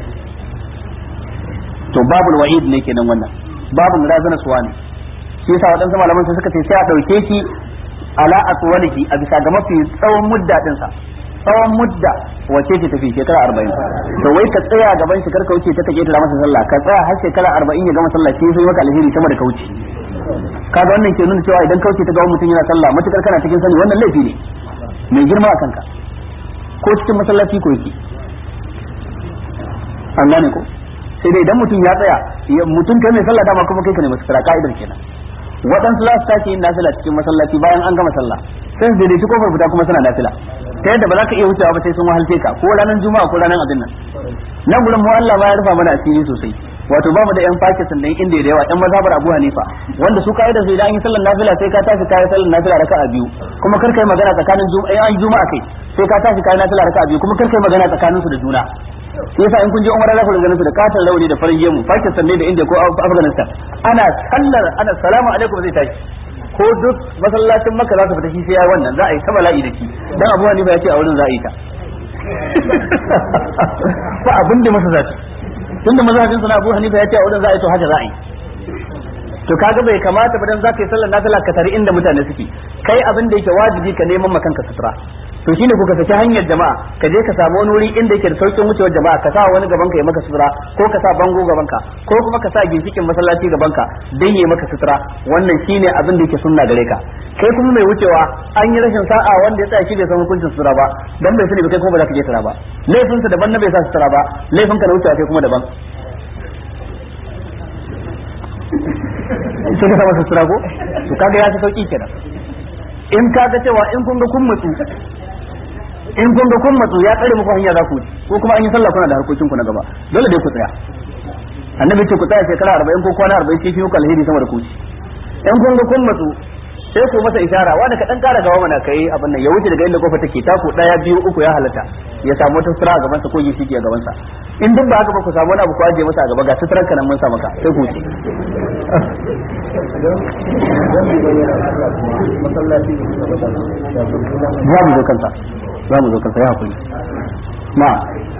Speaker 1: to babul wa'id ne kenan wannan babul razana suwa ne shi yasa waɗansu malaman sai suka ce sai a ɗauke shi ala aswalihi a bisa ga mafi tsawon mudda din sa tsawon mudda wace ce tafi shekara arba'in to wai ka tsaya gaban shi karka wuce ta kake ta masa sallah ka tsaya har shekara arba'in ya gama sallah shi sai maka alheri sama da kauce kaga wannan ke nuna cewa idan kauce ta ga mutum yana sallah matukar kana cikin sani wannan laifi ne mai girma a kanka ko cikin masallaci ko yake an gane ko sai dai idan mutum ya tsaya mutum kai mai sallah dama kuma kai ka ne masu ka'idar kenan waɗansu za su tashi yin nafila cikin masallaci bayan an gama sallah sai su daidaici kofar fita kuma suna nafila ta yadda ba za ka iya wucewa ba sai sun wahalce ka ko ranar juma'a ko ranar abin nan nan gurin mu Allah ba ya rufa mana asiri sosai wato ba mu da yan Pakistan da inda da yawa yan mazhabar Abu Hanifa wanda su kai da su idan an yi sallar nafila sai ka tashi kai sallar nafila raka'a biyu kuma kar kai magana tsakanin juma'a an juma'a kai sai ka tashi kai nafila raka'a biyu kuma kar kai magana tsakanin su da juna shi yasa in kun je umara za ku ganin su da katon rauni da farin gemu Pakistan ne da India ko Afghanistan ana sallar ana salamu alaikum zai tashi ko duk masallacin maka za su fita shi sai ya wannan za a yi ta bala'i da shi dan Abu Hanifa ya ce a wurin za a yi ta ba abin da masa zaci tunda mazhabin sana Abu Hanifa ya ce a wurin za a yi to haka za a yi to kaga bai kamata ba dan zaka yi sallar nafila ka tare inda mutane suke kai abin da yake wajibi ka neman makanka sutura to shine kuka saki hanyar jama'a ka je ka samu wani wuri inda yake da saukin wucewar jama'a ka sa wani gaban ka ya maka sutura ko ka sa bango gaban ka ko kuma ka sa ginshikin masallaci gaban ka dan ya maka sutura wannan shine abin da yake sunna gare ka kai kuma mai wucewa an yi rashin sa'a wanda ya tsaya shi bai san hukuncin sutura ba dan bai sani ba kai kuma ba za ka je sutura ba laifin sa daban na bai sa sutura ba laifin ka na wucewa kai kuma daban sai ka sa masa sutura ko to kaga ya fi sauki kenan in kaga cewa in kun ga kun mutu in kun ga kun matsu ya tsare muku hanya za ku ko kuma an yi sallah kuna da harkokin ku na gaba dole dai ku tsaya annabi ce ku tsaya shekara 40 ko kwana 40 sai fi muku alheri sama da ku in kun ga kun matsu sai ku masa ishara wanda ka dan kara gaba mana kai abin nan ya wuce daga inda kofa take taku daya biyu uku ya halatta ya samu wata sutura a gaban sa ko gishi a gaban sa in duk ba haka ba ku samu wani abu ku aje masa a gaba ga suturan ka nan mun sa maka sai ku wuce za mu zo kanta za mu zo kansa ya hakuri na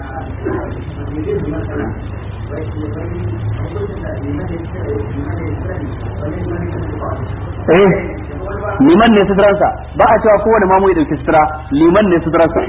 Speaker 1: eh liman ne suturansa ba a cewa kowane mamu ya dauki sutura liman ne suturansa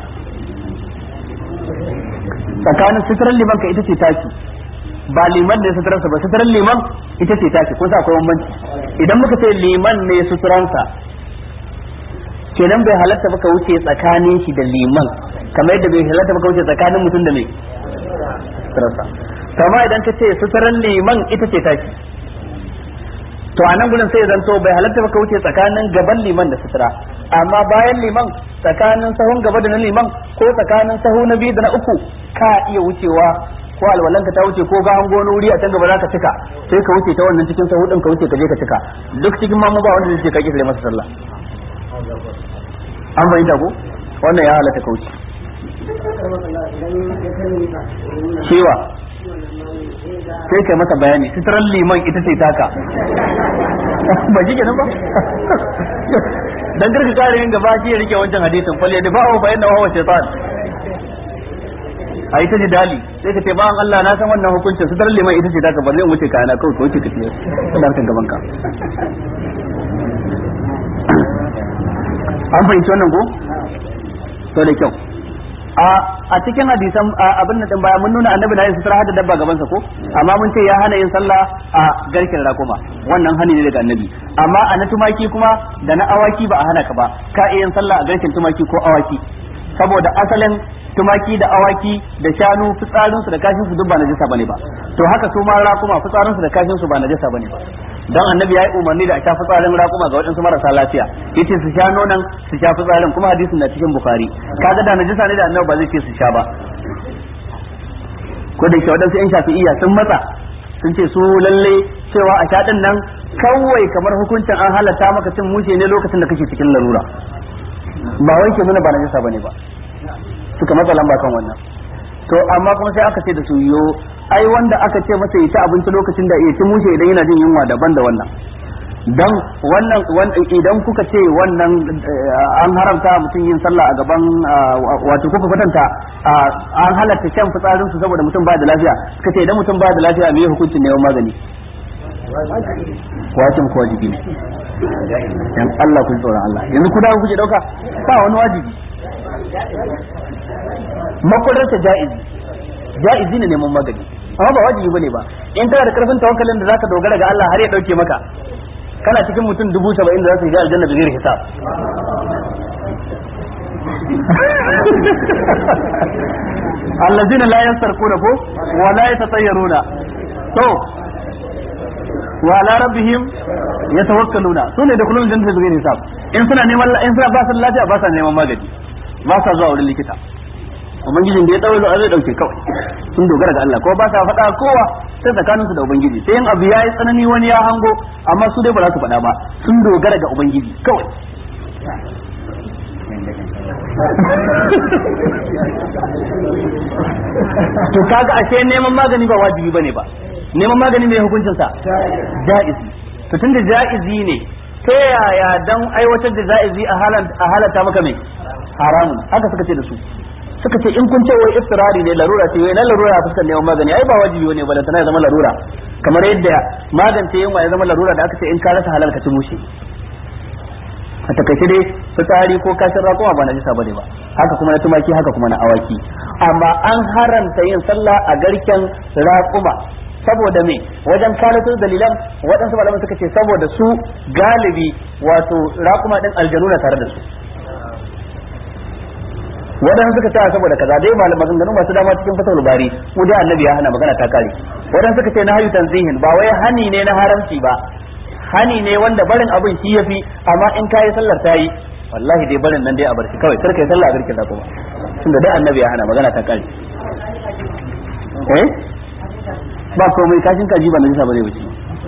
Speaker 1: tsakanin suturan liman ka ita ce taki ba liman ne suturansa ba suturan liman ita ce taki kun sa akwai bambanci idan muka ce liman ne suturansa kenan bai halatta baka wuce tsakanin shi da liman kamar yadda bai halatta baka wuce tsakanin mutum da mai suturarsa kama idan ka ce suturan liman ita ce taki to a nan gudun sai zanto bai halatta baka wuce tsakanin gaban liman da sutura amma bayan liman tsakanin sahun gaba da na liman ko tsakanin sahu na biyu da na uku ka iya wucewa ko alwalanka ta wuce ko ga hango wani wuri a can gaba za ka cika sai ka wuce ta wannan cikin sahu din ka wuce ka je ka cika duk cikin mamu ba wanda zai ce ka kisa masa sallah an fahimta ko wannan ya halatta ka wuce cewa sai kai masa bayani sitaran liman ita ce taka ba shi kenan ba dan garka kare yin gaba shi ya rike wancan hadisin falle da ba'u fa inna huwa shaytan ai ta dali sai ka ce ba an Allah na san wannan hukuncin sitaran liman ita ce taka ba zai wuce kana kawai ka wuce ka tiyo Allah kan gaban ka an fahimci wannan ko to da kyau a cikin hadisan abin da baya mun nuna annabi na yin sutura hada dabba gaban sa ko amma mun ce ya hana yin sallah a garken rakuma wannan hani ne daga annabi amma a na tumaki kuma da na awaki ba a hana ka ba ka iya yin sallah a garken tumaki ko awaki saboda asalin tumaki da awaki da shanu fitsarin su da kashin su duk ba najasa bane ba to haka su ma rakuma fitsarin su da kashin su ba najasa bane ba dan annabi yayi umarni da a sha fitsarin rakuma ga waɗansu marasa lafiya yace su sha nonon su sha fitsarin kuma hadisin na cikin bukhari kaga da najasa ne da annabi ba zai ce su sha ba ko da ke waɗansu yan shafi'iyya sun matsa sun ce su lalle cewa a sha din nan kawai kamar hukuncin an halatta maka cin mushe ne lokacin da kake cikin larura ba wai ke nuna ba najasa bane ba suka matsa lamba kan wannan to amma kuma sai aka ce da su yo ai wanda aka ce masa ya ci abinci lokacin da ya ci mushe idan yana jin yunwa daban da wannan dan wannan idan kuka ce wannan an haramta mutum yin sallah a gaban wato kuka kwatanta an halatta shan fitsarin su saboda mutum ba da lafiya suka ce idan mutum ba da lafiya me hukuncin neman magani wajin ko wajibi ne dan Allah kun tsoron Allah yanzu ku dawo kuke dauka ba wani wajibi makwadarta ja'izi ja'izi ne neman magani amma ba wajibi bane ba in kana da karfin tawakkalin da zaka dogara ga Allah har ya dauke maka kana cikin mutum dubu saba'in da za su shiga aljanna da zai hisab allazina la yansarquna ko wa la yatatayyaruna to wa ala rabbihim yatawakkaluna sune da kullun jannatin da zai hisab in suna neman in suna ba su lafiya ba sa neman magani ba sa zuwa wurin likita ubangijin da ya dawo zai dauke kawai sun dogara ga Allah ko ba sa faɗa kowa sai tsakanin su da ubangiji sai in abu yayi tsanani wani ya hango amma su dai ba za su faɗa ba sun dogara ga ubangiji kawai to kaga ashe neman magani ba wajibi bane ba neman magani mai hukuncin sa jaizi to tunda jaizi ne ta yaya dan aiwatar da jaizi a halata maka mai haramun haka suka ce da su suka ce in kun ce wai istirari ne larura ce wai na larura fuskar neman magani ai ba wajibi ne ba da tana zama larura kamar yadda magance yunwa ya zama larura da aka ce in ka rasa halal ka ci mushe a takaice dai fitsari ko kashin raƙuma ba na jisa bane ba haka kuma na tumaki haka kuma na awaki amma an haramta yin sallah a garken raƙuma saboda me wajen kalatar dalilan waɗansu malaman suka ce saboda su galibi wato raƙuma ɗin aljanu na tare da su waɗansu suka ce saboda kaza dai malam maganganu masu dama cikin fasal bari mu dai annabi ya hana magana ta kare waɗansu suka ce na hayu tanzihin ba wai hani ne na haramci ba hani ne wanda barin abin shi yafi amma in kayi sallar ta yi wallahi dai barin nan dai a barci kawai kar kai sallah a birkin da kuma tunda dai annabi ya hana magana ta kare eh ba komai kashin kaji ba najisa ba zai wuce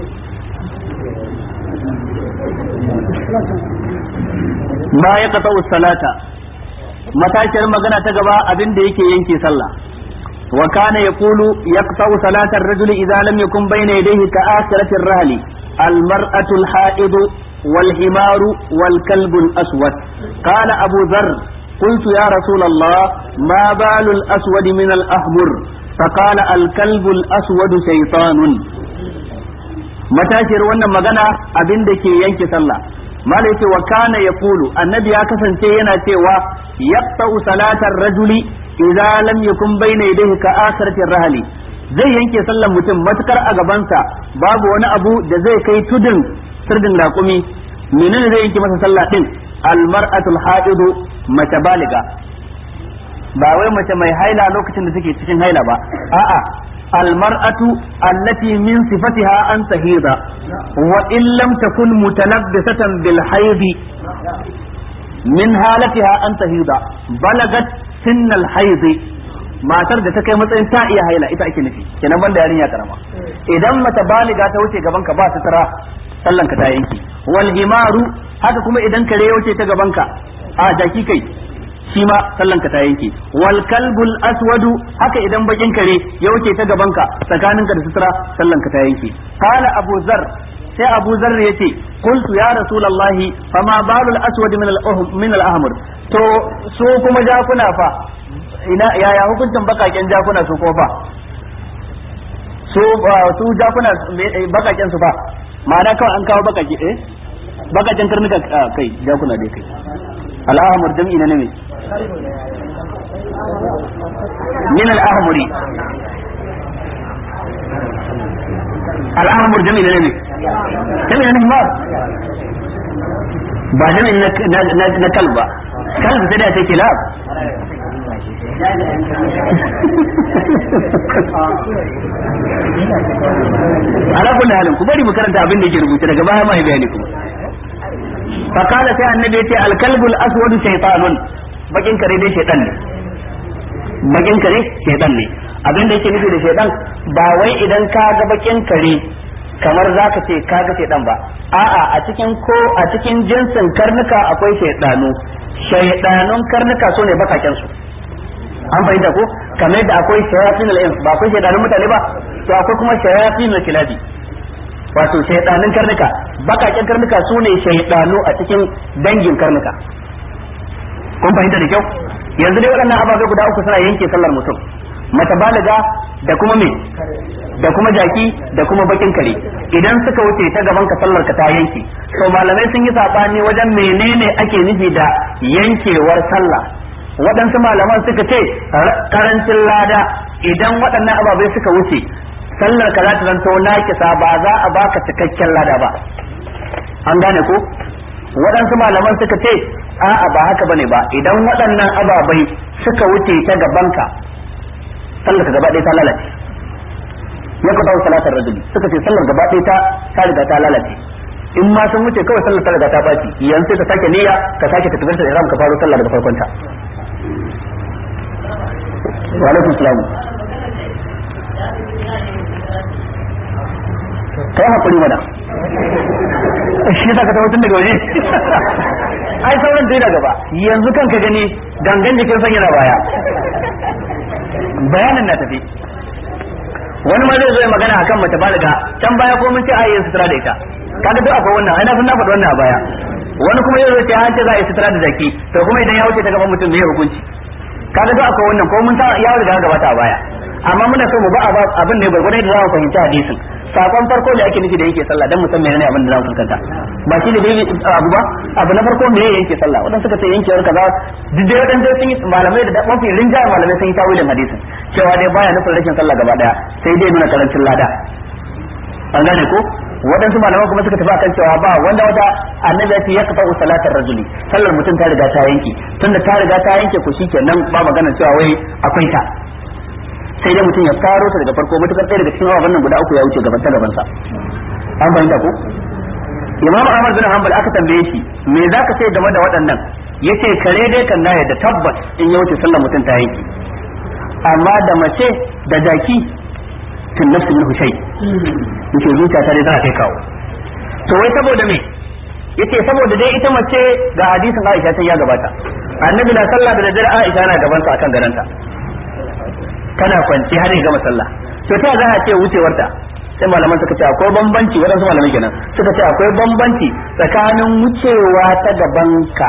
Speaker 1: ma ya kata salata matashiyar magana ta gaba abin da yake yanke sallah wa kana yaqulu yaqta'u salatar rajuli idza lam yakun bayna yadayhi ka akhiratir rahli al mar'atu al ha'id wal himar wal kalb al aswad qala abu dharr قلت يا رسول الله ما بال الأسود من الأحمر فقال الكلب الأسود شيطان matashiyar wannan magana abin da ke yanke sallah mala yace wa kana yaqulu annabi ya kasance yana cewa yaqta'u salatar rajuli idza lam yakun bayna yadayhi ka akhirati rahli zai yanke sallar mutum matukar a gabansa babu wani abu da zai kai tudun sirdin raƙumi menene zai yanke masa sallah din almar'atul haidu mace baliga ba wai mace mai haila lokacin da take cikin haila ba a'a almar'atu allati min sifatiha an tahida wa in lam takun mutalabbisatan bil haidi min halatiha an tahida balagat sinnal haidi matar da ta kai matsayin ta iya haila ita ake nufi kenan banda yarinya karama idan mace baliga ta wuce gaban ka ba sutura sallan ka ta yanki wal himaru haka kuma idan kare ya wuce ta gaban ka a jaki kai shi ma sallan ka ta yanke wal kalbul aswadu haka idan bakin kare ya wuce ta gaban ka tsakanin ka da sutura sallan ka ta yanke qala abu zar sai abu zar yace qultu ya rasulullahi fama balul aswad min al min al ahmar to su kuma jakuna fa ina yaya hukuncin bakaken jakuna su ko fa su su jakuna bakaken su fa ma'ana kawai an kawo bakake eh bakaken karnuka kai jakuna dai kai al'ahmur jam'i na ne min al'ahmuri al'ahmur jam'i na ne jam'i na himar ba jam'i na kalba kalba sai da take kilab ala kulli halin ku bari mu karanta abin da yake rubuce daga baya mai bayani kuma fa kana sai annabi yace al kalbul aswad shaytanun bakin kare dai shaytan ne bakin kare shaytan ne abin da yake nufi da shaytan ba wai idan ka ga bakin kare kamar zaka ce ka ga shaytan ba a'a a cikin ko a cikin jinsin karnuka akwai shaytanu shaytanun karnuka sune bakaken su an fahimta ko kamar yadda akwai shayatin al-ins ba akwai shaytanun mutane ba to akwai kuma shayatin al-kilabi wato shaytanun karnuka bakaken karnuka su ne shaydanu a cikin dangin karnuka kun fahimta da kyau yanzu dai waɗannan ababe guda uku suna yanke sallar mutum mata balaga da kuma me da kuma jaki da kuma bakin kare idan suka wuce ta gaban ka sallar ka ta yanke to malamai sun yi sabani wajen menene ake nufi da yankewar sallah waɗansu malaman suka ce karancin lada idan waɗannan ababai suka wuce sallar ka za ta zanto nakisa ba za a baka cikakken lada ba an gane ko waɗansu malaman suka ce a'a ba haka bane ba idan waɗannan ababai suka wuce ta gabanka sallar ka gaba ɗaya ta lalace ya ka dawo salatar rajuli suka ce sallar gaba ɗaya ta ta riga ta lalace in ma sun wuce kawai sallar ta riga ta baci yanzu sai ka sake niyya ka sake takbiratul ihram ka faro sallar daga farkon ta wa alaikum salam kai hakuri mana shi yasa ka tawo tun daga waje ai sauran dai da gaba yanzu kan ka gani gangan jikin san yana baya bayanin na tafi wani ma zai zo ya magana akan mace baliga can baya ko mun ce a yi sutura da ita kaga duk akwai wannan ai na san na faɗi wannan a baya wani kuma ya zo ce an ce za a yi sutura da zaki to kuma idan ya wuce ta gaban mutum me hukunci kaga duk akwai wannan ko mun sa ya riga gabata a baya amma muna so mu ba abin ne gurgurai da za mu fahimci hadisin sakon farko da ake nufi da yake sallah dan musamman menene abin da za mu fuskanta ba shi ne dai abu ba abu na farko me yake sallah wadan suka ce yankewar kaza duk dai wadan sun yi malamai da mafi rinjaye malamai sun yi tawilin hadisin cewa dai baya nufin rashin sallah gaba daya sai dai nuna karancin lada an gane ko waɗansu malaman kuma suka tafi akan cewa ba wanda wata annabi ya ce ya kafa salatar rajuli sallar mutum ta riga ta yanke tunda ta riga ta yanke ko shikenan ba magana cewa wai akwai ta sai dai mutum ya faro ta daga farko mutukar ɗaya daga cikin abubuwan guda uku ya wuce gaban ta gabansa an fahimta ko imam ahmad bin hanbal aka tambaye shi me zaka ce game da waɗannan yace kare dai kan na da tabbas in ya wuce sallar mutum ta yanke amma da mace da jaki tun nafsu min hushai yace zuciya ta dai za ta kai kawo to wai saboda me yace saboda dai ita mace ga hadisin Aisha ta ya gabata annabi na sallah da daddare Aisha na gaban sa akan garanta tana kwanci har ya gama sallah to ta za a ce wucewarta sai malaman suka ce akwai bambanci waɗansu malamai kenan suka ce akwai bambanci tsakanin wucewa ta gabanka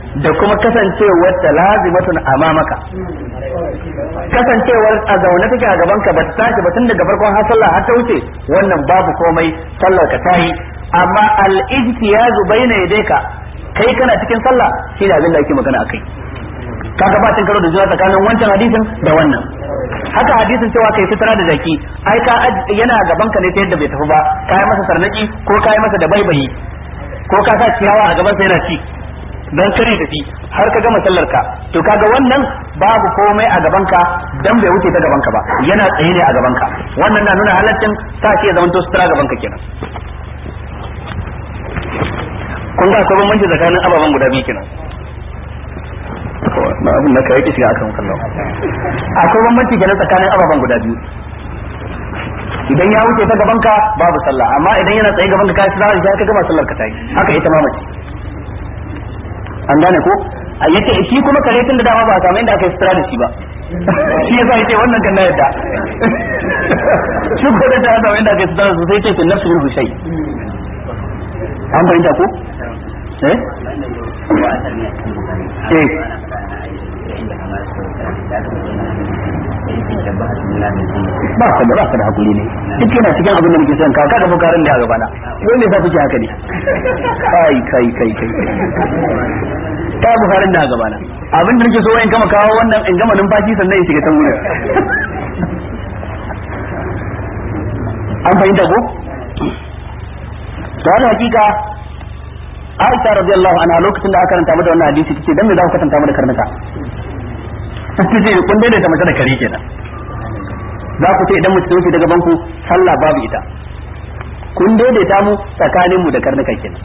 Speaker 1: da kuma kasancewar ta lazimatun amamaka kasancewar a zaune take a gaban ka ba ta tashi ba tun daga farkon har sallah har ta wuce wannan babu komai sallar ka tayi amma al-ijtiyazu baina yadayka kai kana cikin sallah shi ne abin da ake magana akai kaga ba cin karo da juna tsakanin wancan hadisin da wannan haka hadisin cewa kai fitara da zaki ai ka yana gaban ka ne ta yadda bai tafi ba kai masa sarnaki ko kai masa da baibayi ko ka sa ciyawa a gaban sa yana ci dan kare tafi har ka gama sallar ka to kaga wannan babu komai a gaban ka dan bai wuce ta gaban ka ba yana tsaye ne a gaban ka wannan na nuna halaccin sa shi ya zama to sutura gaban ka kenan kun ga akwai bambanci tsakanin ababen guda biyu kenan na abin da kai shiga akan kallon akwai bambanci kenan tsakanin ababen guda biyu idan ya wuce ta gaban ka babu sallah amma idan yana tsaye gaban ka ka shi za ka gama sallar ka tayi haka ita ma mace an gane ko a yace shi kuma kare tun da dama ba a samu inda aka yi sutura da shi ba shi yasa yace wannan kan na yadda shi ko da ta samu inda aka yi sutura da sai ce fil nafsi minhu shay an fahimta ko eh eh ba ka da ba ka da hakuri ne duk yana cikin abin da muke son ka kaga bukarin da a gabana wai me yasa kuke haka ne kai kai kai kai ta bukarin da a gabana abin da nake so in gama kawo wannan in gama numfashi sannan in shiga can wurin an fahimta ko to wannan hakika Aisha radiyallahu anha lokacin da aka karanta mata wannan hadisi tace dan me za ku katanta mata karnuka tace kun daidaita mace da kare kenan za ku ce idan mutum wuce daga banku sallah babu ita kun daidaita mu tsakanin mu da karnuka kenan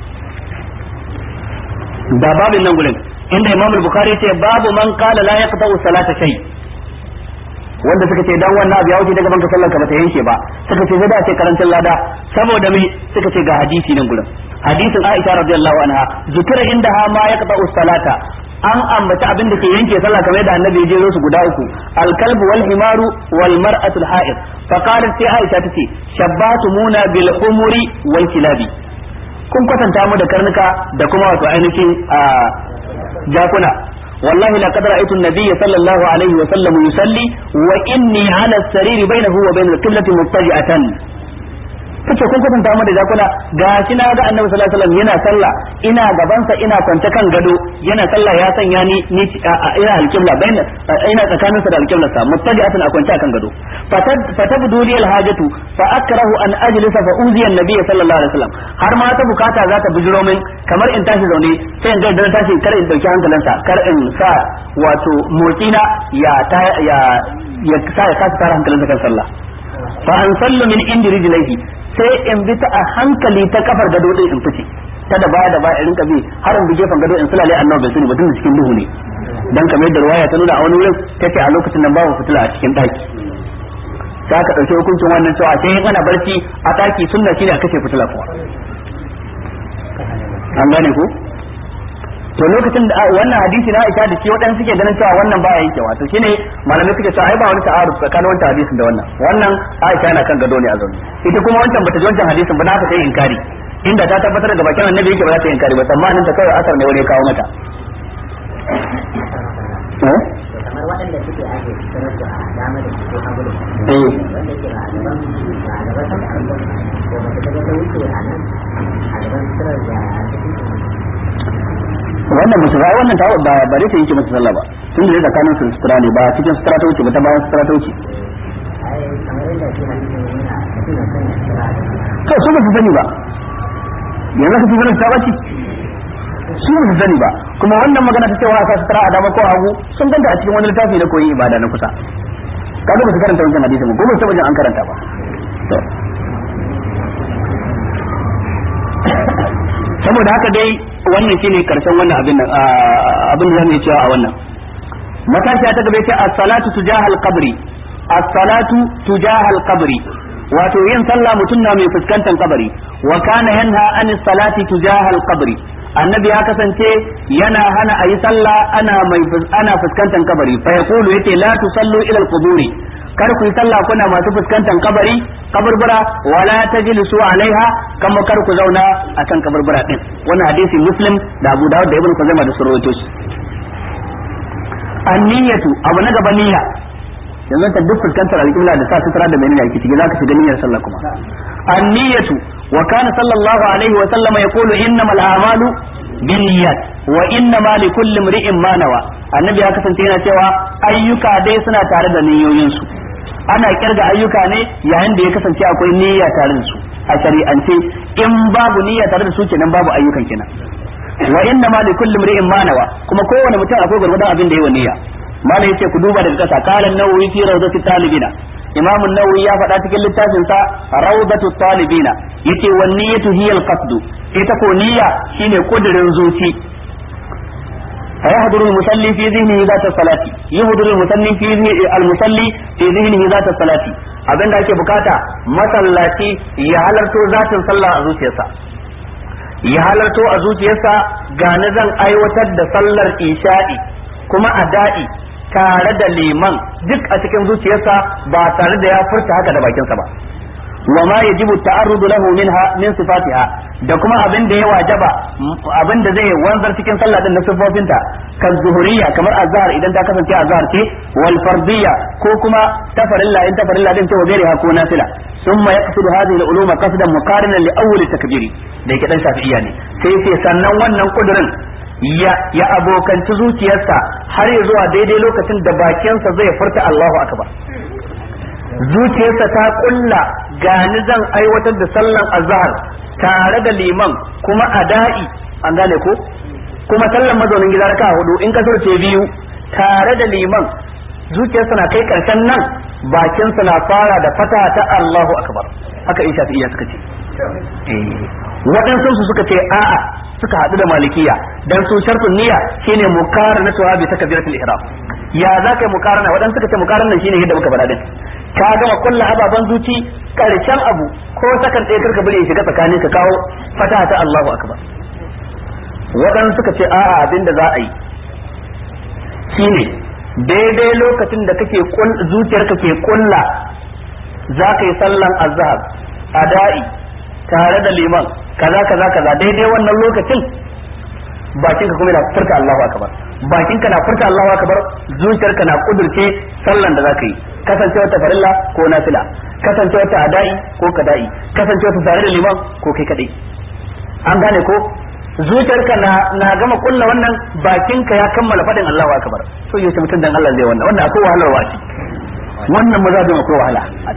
Speaker 1: da babin nan gurin inda Imam Bukhari ce babu man qala la yaqta'u salata shay wanda suka ce dan wannan abu ya wuce daga banka sallar ka bata yanke ba suka ce sai da ce karancin lada saboda me suka ce ga hadisi nan gurin hadisin Aisha radiyallahu anha zikira inda ha ma yaqta'u salata an ambaci abin da ke yanke sallah kamar yadda annabi ya jero su guda uku alkalb wal himaru wal mar'atu al ha'id fa qalat sai Aisha tace shabbatumuna bil humuri wal kilabi kun kwatanta mu da karnuka da kuma wato ainihin jakuna wallahi laqad ra'aytu an-nabiy sallallahu alaihi wa sallam yusalli wa inni ala as-sarir bainahu wa bain al-qiblati muttaji'atan kace kun kwatanta mu da jakuna gashi na ga annabi sallallahu alaihi wasallam yana sallah ina gabansa ina kwance kan gado yana sallah ya sanya ni ni ina alqibla bayin ina tsakanin sa da alqibla sa muttaji'atan a kwance kan gado fatabdu li alhajatu fa akrahu an ajlisa fa uziya annabi sallallahu alaihi wasallam har ma ta bukata za ta bujiro min kamar in tashi zaune sai in ga dan tashi kar in dauki hankalinsa kar in sa wato motsina ya ya ya sa ya kasa tara hankalinsa kan sallah fa an sallu min indi rijlaihi sai in bi ta a hankali ta kafar gado din in fice ta da baya da baya in rinka bi har in bi gefen gado in sulale annabi bai sani ba tun cikin duhu ne dan kamar yadda ruwaya ta nuna a wani wurin tace a lokacin nan babu fitila a cikin daki sai aka dauki hukuncin wannan cewa sai in ana barci a daki sunna shine a kashe fitila kuwa an gane ko to lokacin da wannan hadisi na Aisha da shi waɗansu suke ganin cewa wannan baya yankewa to shine malamai suke cewa ai ba wani ta'aruf tsakanin wancan hadisin da wannan wannan Aisha yana kan gado ne a zaune ita kuma wancan bata ji wancan hadisin ba na ta yi inkari inda ta tabbatar da bakin annabi yake ba za ta yi inkari ba tsammanin ta kawai asar ne wani ya kawo mata
Speaker 2: kamar waɗanda suke ake sanar da dama da su ko hagu da su wanda ke a gaban a gaban sama a gaban ko ba ta ta wuce a nan a gaban sanar da
Speaker 1: wannan musu ba wannan ta ba ba dai yake masa sallah ba tun da tsakanin su sutura ne ba cikin sutura ta wuce ba ta bayan sutura ta wuce
Speaker 2: ai kamar yadda shi hadisin yana mutum na sanya sutura da
Speaker 1: to su ba su sani ba yanzu ka fi sanin ta bace su ba su sani ba kuma wannan magana ta cewa aka sutura a dama ko a hagu sun ganta a cikin wani littafi na koyi ibada na kusa kaga ba su karanta wancan hadisin ba ko ba su taɓa jin an karanta ba to saboda haka dai wannan shine karshen wannan abin nan abin da zamu yi cewa a wannan matashiya ta gaba ce as-salatu tujaha al-qabri as-salatu tujaha al-qabri wato yin sallah mutum na mai fuskantar kabari wa kana yanha an salati tujaha al-qabri annabi ya kasance yana hana ayi sallah ana mai ana fuskantar kabari fa yaqulu yace la tusallu ila al-quburi kar ku yi sallah kuna masu fuskantar kabari kaburbura wala tajlisu alaiha kama kar ku zauna akan kaburbura din wannan hadisi muslim da Abu Dawud da Ibn Khuzaimah da surwato shi anniyatu abu na gaba niyya yanzu ta duk fuskantar alƙibla da sa sutura da menene ake ciki zaka shiga niyyar sallah kuma anniyatu wa kana sallallahu alaihi wa sallama yaqulu innamal a'malu binniyat wa innama likulli imri'in ma nawa annabi ya kasance yana cewa ayyuka dai suna tare da niyoyinsu ana kirga ayyuka ne yayin da ya kasance akwai niyya tare da su a shari'ance in babu niyya tare da su kenan babu ayyukan kenan wa inna ma li kulli imri'in ma nawa kuma kowane mutum akwai gurgurdan abin da yayi niyya malai yace ku duba daga kasa qala an-nawawi fi rawdati talibina imam an-nawawi ya faɗa cikin littafin sa rawdatu talibina yace wan niyyatu hiya al-qasd ita ko niyya shine kudirin zuci فيحضر المصلي في ذهنه ذات الصلاة يحضر المصلي في المصلي في ذهنه ذات الصلاة abin da ake bukata masallaci ya halarto zatin sallah a zuciyarsa ya halarto a zuciyarsa ga na zan aiwatar da sallar isha'i kuma a da'i tare da liman duk a cikin zuciyarsa ba tare da ya furta haka da bakinsa ba wa ma yajibu ta'arrudu lahu minha min sifatiha da kuma abin da ya wajaba abin da zai wanzar cikin sallah din na sifofinta kan zuhuriyya kamar azhar idan ta kasance azhar ce wal fardiyya ko kuma tafarilla in tafarilla din ce wa gairiha ko nafila ثم يقصد هذه العلوم قصدا مقارنا لاول تكبير da yake dan shafi'iyya ne sai sai sannan wannan kudirin ya ya abokanci zuciyarsa har ya zuwa daidai lokacin da bakinsa zai furta Allahu akbar zuciyarsa ta kulla gani zan aiwatar da sallan azhar tare da liman kuma ada'i an gane ko kuma sallan mazaunin gida raka hudu in kasar ce biyu tare da liman zuciyarsa na kai karshen nan bakinsa na fara da fata ta Allahu akbar haka in shafi'iyya suka ce waɗansu su suka ce a'a suka haɗu da malikiya dan su shartun niyya shine mukarana tuwa bi takbiratul ihram ya za ka yi mukarana waɗansu suka ce mukarana shine yadda muka faɗa din ka gama kulla ababan zuci karshen abu ko sakan ɗaya karka bari ya shiga tsakanin ka kawo fata ta Allahu akbar waɗansu suka ce a'a abinda za a yi shine daidai lokacin da kake zuciyarka ke kulla za ka yi sallan azhar ada'i tare da liman kaza kaza kaza daidai wannan lokacin bakin ka kuma yana furta Allahu akbar bakin ka na furta Allahu akbar zuciyarka na kudurce sallan da za ka yi kasancewar ta farilla ko nafila kasancewar ta ada'i ko kada'i kasancewar ta tare da liman ko kai kadai an gane ko zuciyarka na na gama kulla wannan bakinka ya kammala fadin Allahu akbar to yace mutum dan Allah zai wannan wannan akwai wahalar wa wannan maza da akwai wahala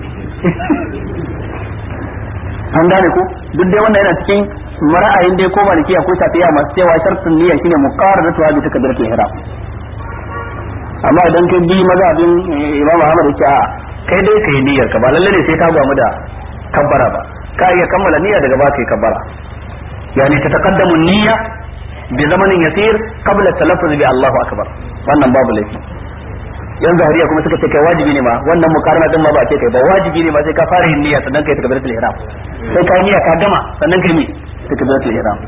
Speaker 1: an gane ko duk dai wannan yana cikin mara'ayin dai ko malikiya ko shafiya masu cewa shartun niyya shine muqarraratu bi takbiratul ihram amma idan kai bi mazhabin Imam Ahmad yake a kai dai kai niyyar ka ba lalle ne sai ka gwamu da kabbara ba ka iya kammala niyya daga ba kai kabbara yani tataqaddamu niyya bi zamanin yasir qabla talaffuz bi Allahu akbar wannan babu laifi yan zahiriya kuma suka ce kai wajibi ne ma wannan mukarana din ma ba ce kai ba wajibi ne ma sai ka fara yin niyya sannan kai takbiratul ihram sai ka niyya ka gama sannan kai me takbiratul ihram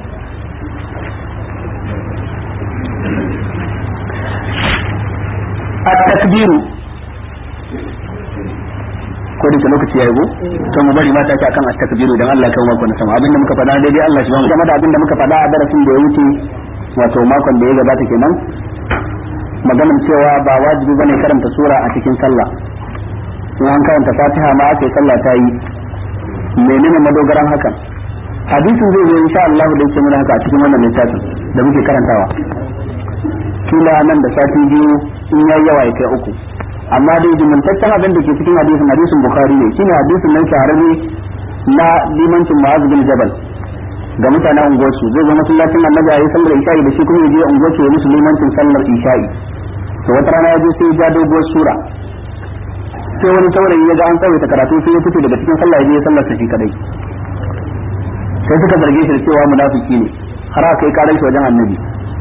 Speaker 1: at-takbiru ko da lokaci yayi go to mu bari mata ta akan at-takbiru dan Allah kan mako na sama abinda muka faɗa daidai Allah shi ba mu da abinda muka faɗa a darasin da ya wuce wato makon da ya gabata kenan maganin cewa ba wajibi bane karanta sura a cikin sallah in an karanta fatiha ma ake sallah ta yi menene madogaran hakan hadisin zai zo insha Allah da yake mana haka a cikin wannan littafin da muke karantawa kila nan da sati biyu in yayi yawa ya kai uku amma dai jimantaccen abin da ke cikin hadisin hadisin bukhari ne shine hadisin nan shahararre na limancin ma'az bin jabal ga mutanen unguwarsu zai zo masallacin annabi ayi sallar isha'i da shi kuma ya je unguwarsu ya musu limancin sallar isha'i to wata rana ya je sai ya ja doguwar sura sai wani saurayi ya ga an tsawaita karatu sai ya fito daga cikin sallah ya je ya sallar shi kadai sai suka zarge shi da cewa munafiki ne har aka kai karar shi wajen annabi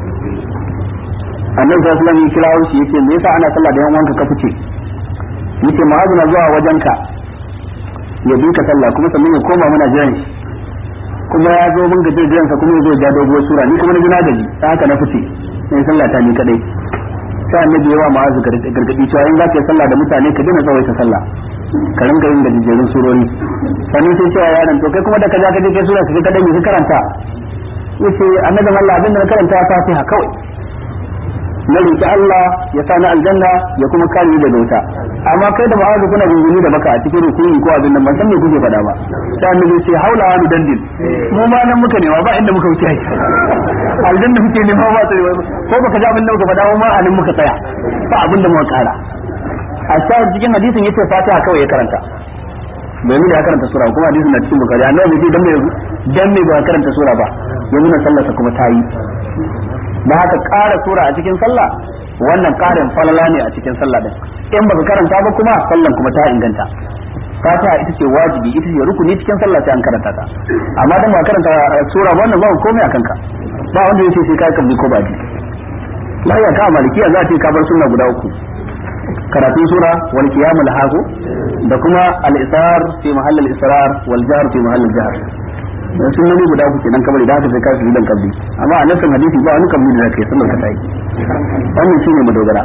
Speaker 1: annabi sallallahu alaihi wasallam ya kira shi yace me yasa ana sallah da yan wanka ka fice yace ma'azu na zuwa wajenka ya bi ka sallah kuma sannan ya koma muna jiran shi kuma ya zo mun gaje jiransa kuma ya zo ja doguwar sura ni kuma na ji na gaji ta haka na fice sai sallah ta ni kadai sai annabi yawa ma'azu gargadi cewa in za ka yi sallah da mutane ka dina tsawaita sallah ka rinka yin gajejjerun surori sannan sai cewa yaron to kai kuma da ka ja ka je kai sura ka kadan ka karanta yace annabi Allah abin da na karanta Fatiha kawai na roki Allah ya sa na aljanna ya kuma kare ni daga wuta amma kai da ma'azu kuna gunguni da baka a cikin rukuni ko abin nan ban san me kuke faɗa ba sai annabi sai haula wa dandin mu ma nan muka nema ba inda muka wuce aljanna muke nema ba sai ko baka ji abin da muka faɗa mu ma a nan muka tsaya ba abin da muka kara a shahid cikin hadisin yace fatiha kawai ya karanta domin ya karanta sura kuma hadisin na cikin bukari annabi sai dan me dan me ba karanta sura ba ya nuna sallarsa kuma ta yi da haka ƙara sura a cikin sallah wannan ƙarin falala ne a cikin sallah din in baka karanta ba kuma sallan kuma ta inganta fatiha ita ce wajibi ita ce rukuni cikin sallah sai an karanta ta amma dan ba karanta sura wannan ba komai a kanka ba wanda yace sai kai kabli ko ba ji laya ka malikiya za ta ka bar sunna guda uku karatun sura wal qiyamul haku da kuma al isar fi mahall al israr wal jahr fi mahall al jahr dan sunnoni guda uku kenan kamar da haka sai ka su dan kabli amma a nasan hadisi ba wani kabli da zaka yi sallar ka ta yi wannan shine madogara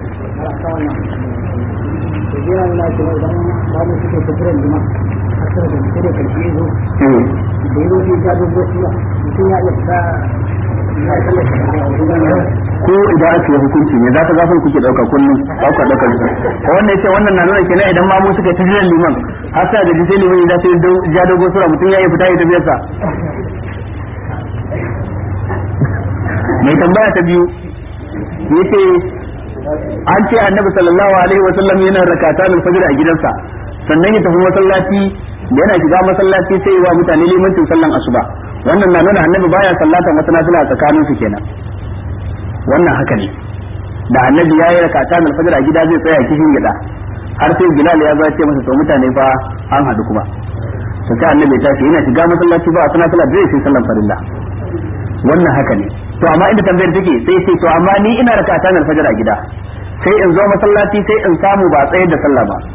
Speaker 1: ko idan aka yi hukunci ne za ka gafin kuke dauka kullum ba ku daukar su wannan yace wannan na nuna kenan idan ma mu suka ta jiran liman har sai da sai liman ya sai ja dogo sura mutum ya yi fita ya tafi sa mai tambaya ta biyu yace an ce annabi sallallahu alaihi wa sallam yana rakata al fajr a gidansa sannan ya tafi masallaci yana shiga masallaci sai wa mutane limancin sallan asuba wannan na nuna annabi baya sallata masallaci a tsakanin su kenan wannan haka ne da annabi ya yi rakata al fajr a gida zai tsaya kishin gida har sai bilal ya zo ya ce masa to mutane fa an hadu kuma to sai annabi ta ce yana shiga masallaci ba a sana sallah zai sai sallan farilla wannan haka ne to amma inda tambayar take sai sai to amma ni ina rakata al fajr a gida sai in zo masallaci sai in samu ba tsayar da sallah ba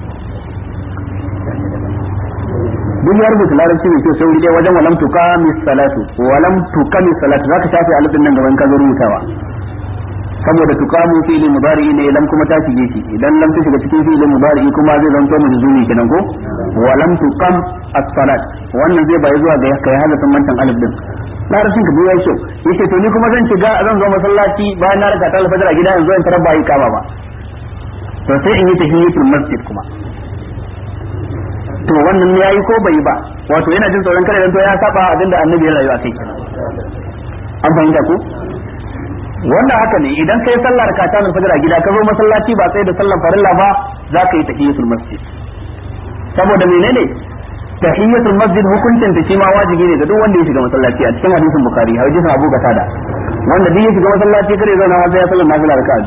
Speaker 1: duk ya rubuta larabci mai kyau sai wuri wajen walam tuqami salatu walam tuqami salatu zaka shafe alifin nan gaban ka zo rubutawa saboda tuqamu fi'li mudari ne lam kuma ta shige shi idan lam ta shiga cikin fi'li mudari kuma zai zanto majzumi kenan ko walam tuqam as-salat wannan zai bai zuwa ga kai hada mantan alif din larabcin ka biya kyau yace to ni kuma zan shiga zan zo masallaci bayan na riga ta alfajir a gida yanzu in tarar ba yi kama ba to sai in yi tahiyatul masjid kuma to wannan ya yi ko bai yi ba wato yana jin tsoron kada to ya saba abinda annabi ya rayu a kai an fahimta ko wannan haka ne idan kai sallar ka ta fajr a gida ka zo masallaci ba sai da sallar farilla ba za ka yi tahiyatul masjid saboda menene tahiyatul masjid hukuncin ta shi ma wajibi ne ga duk wanda ya shiga masallaci a cikin hadisin bukhari hadisin abu qatada wanda duk ya shiga masallaci kare zauna har sai ya sallar nafila raka'a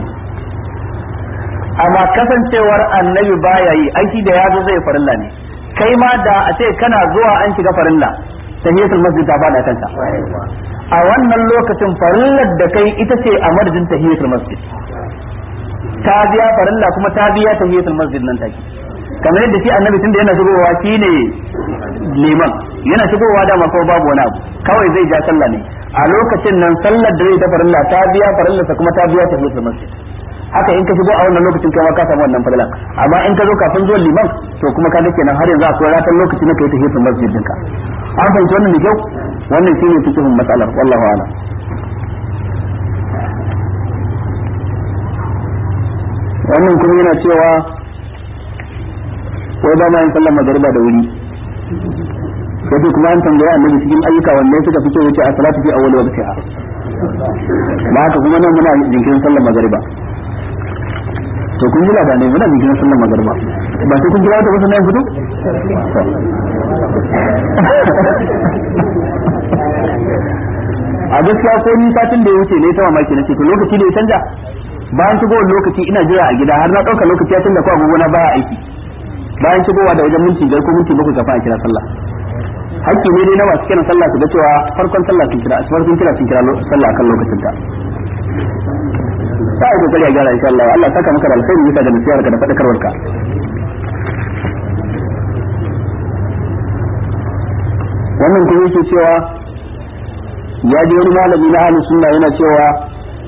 Speaker 1: amma kasancewar annabi baya yi aiki da ya zo zai farilla ne kai ma da a ce kana zuwa an shiga farilla tahiyatul masjid ta fada kanka a wannan lokacin farillar da kai ita ce a madadin tahiyatul masjid ta biya farilla kuma ta biya tahiyatul masjid nan take kamar yadda shi annabi tunda yana shigowa shine liman yana shigowa da ko babu wani abu kawai zai ja sallah ne a lokacin nan sallar da zai ta farilla ta biya farillarsa kuma ta biya tahiyatul masjid haka in ka shigo a wannan lokacin kai ma ka samu wannan fadlan amma in ka zo kafin zuwan liman to kuma ka dake nan har yanzu akwai ratan lokaci na kai ta hitin masjid dinka an fahimci wannan da kyau wannan shine fikihun matsalar wallahu a'lam wannan kuma yana cewa wai ba ma yin sallar magariba da wuri sai kuma an tambaya annabi cikin ayyuka wanne suka fi kyau yace a salatu fi awwal waqtiha ba haka kuma nan muna jinkirin sallar magariba to kun ji labarai muna jikin sallar magarba ba sai kun kira wata wasu nan fito a gaskiya ko ni satin da ya wuce ne ta mamaki na ce to lokaci da ya canja bayan shigowar lokaci ina jira a gida har na ɗauka lokaci ya canza ko agogo na baya aiki bayan shigowa da wajen minti biyar ko minti bakwai kafin a kira sallah hakki ne dai na masu kiran sallah su ga cewa farkon sallah sun kira farkon kira sun kira sallah akan lokacin ta sai kokari a gyara insha Allah Allah saka maka da alkhairi bisa da nasiyarka da fadakarwarka wannan kuma yake cewa ya ji wani malami na ahlus sunna yana cewa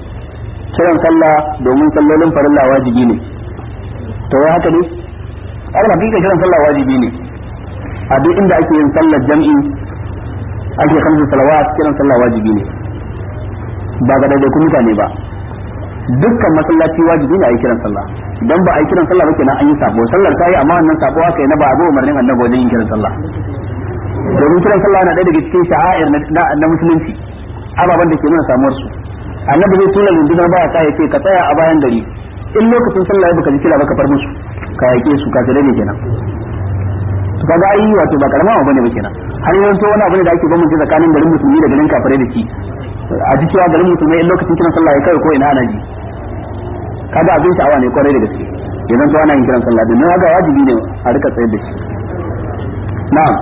Speaker 1: kiran sallah domin sallolin farilla wajibi ne to wai haka ne al hakika kiran sallah wajibi ne a duk inda ake yin sallar jam'i ake kamsu salawat kiran sallah wajibi ne ba ga daidaikun mutane ba dukkan masallaci wajibi ne a yi kiran sallah idan ba a yi kiran sallah ba kenan an yi sabo sallar ta yi amma wannan sabo aka yi na ba abu umarnin annabi wajen yin kiran sallah domin kiran sallah na ɗaya daga cikin sha'air na musulunci ababen da ke nuna samuwar su annabi zai tura rundunar baya ta yace ka tsaya a bayan gari in lokacin sallah ya baka ji kira baka far musu ka yake su ka tare ne kenan to kaga ai wato ba karama bane ba kenan har yanzu wani abu ne da ake bambance tsakanin garin musulmi da garin kafirai da shi a ji cewa garin musulmai in lokacin kiran sallah ya kai ko ina ana ji kaga abin sha'awa ne kwarai da gaske idan to ana yin kiran sallah domin haka wajibi ne a rika tsayar da shi na'am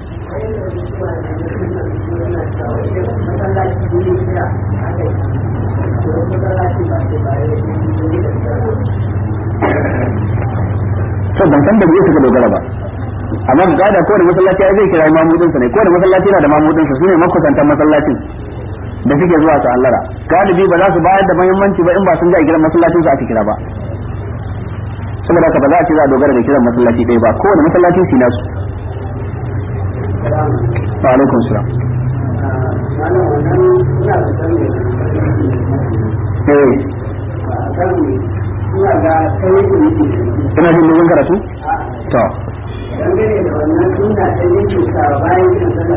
Speaker 1: to ban san da me suka dogara ba amma ga da kowane masallaci ai zai kira mamudin sa ne kowane masallaci yana da mamudin sa sune makusantan masallacin da suke zuwa su allara galibi ba za su bayar da muhimmanci ba in ba sun ji a kiran masallacin su aka kira ba saboda haka ba za a ce za a dogara da kiran masallaci ɗaya ba kowane masallaci su nasu wa alaikum salam eh ina jin dogon karatu to
Speaker 2: dangane da wannan suna ta yake sa bayan yin sallar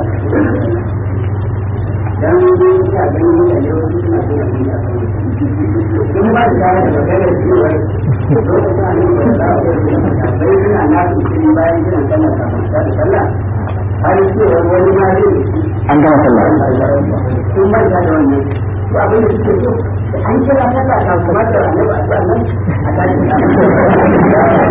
Speaker 2: dan ina ganin mutane wasu suna suna suna sun ba da da maganar cewa lokacin a nan da za a yi bai suna na su cikin bayan kiran sallar kafin ta da sallah har cewa wani ma zai
Speaker 1: an gama sallah
Speaker 2: sun manta da wannan to abin da suke so an kira sallah ta kuma da annabi a sallan a tashi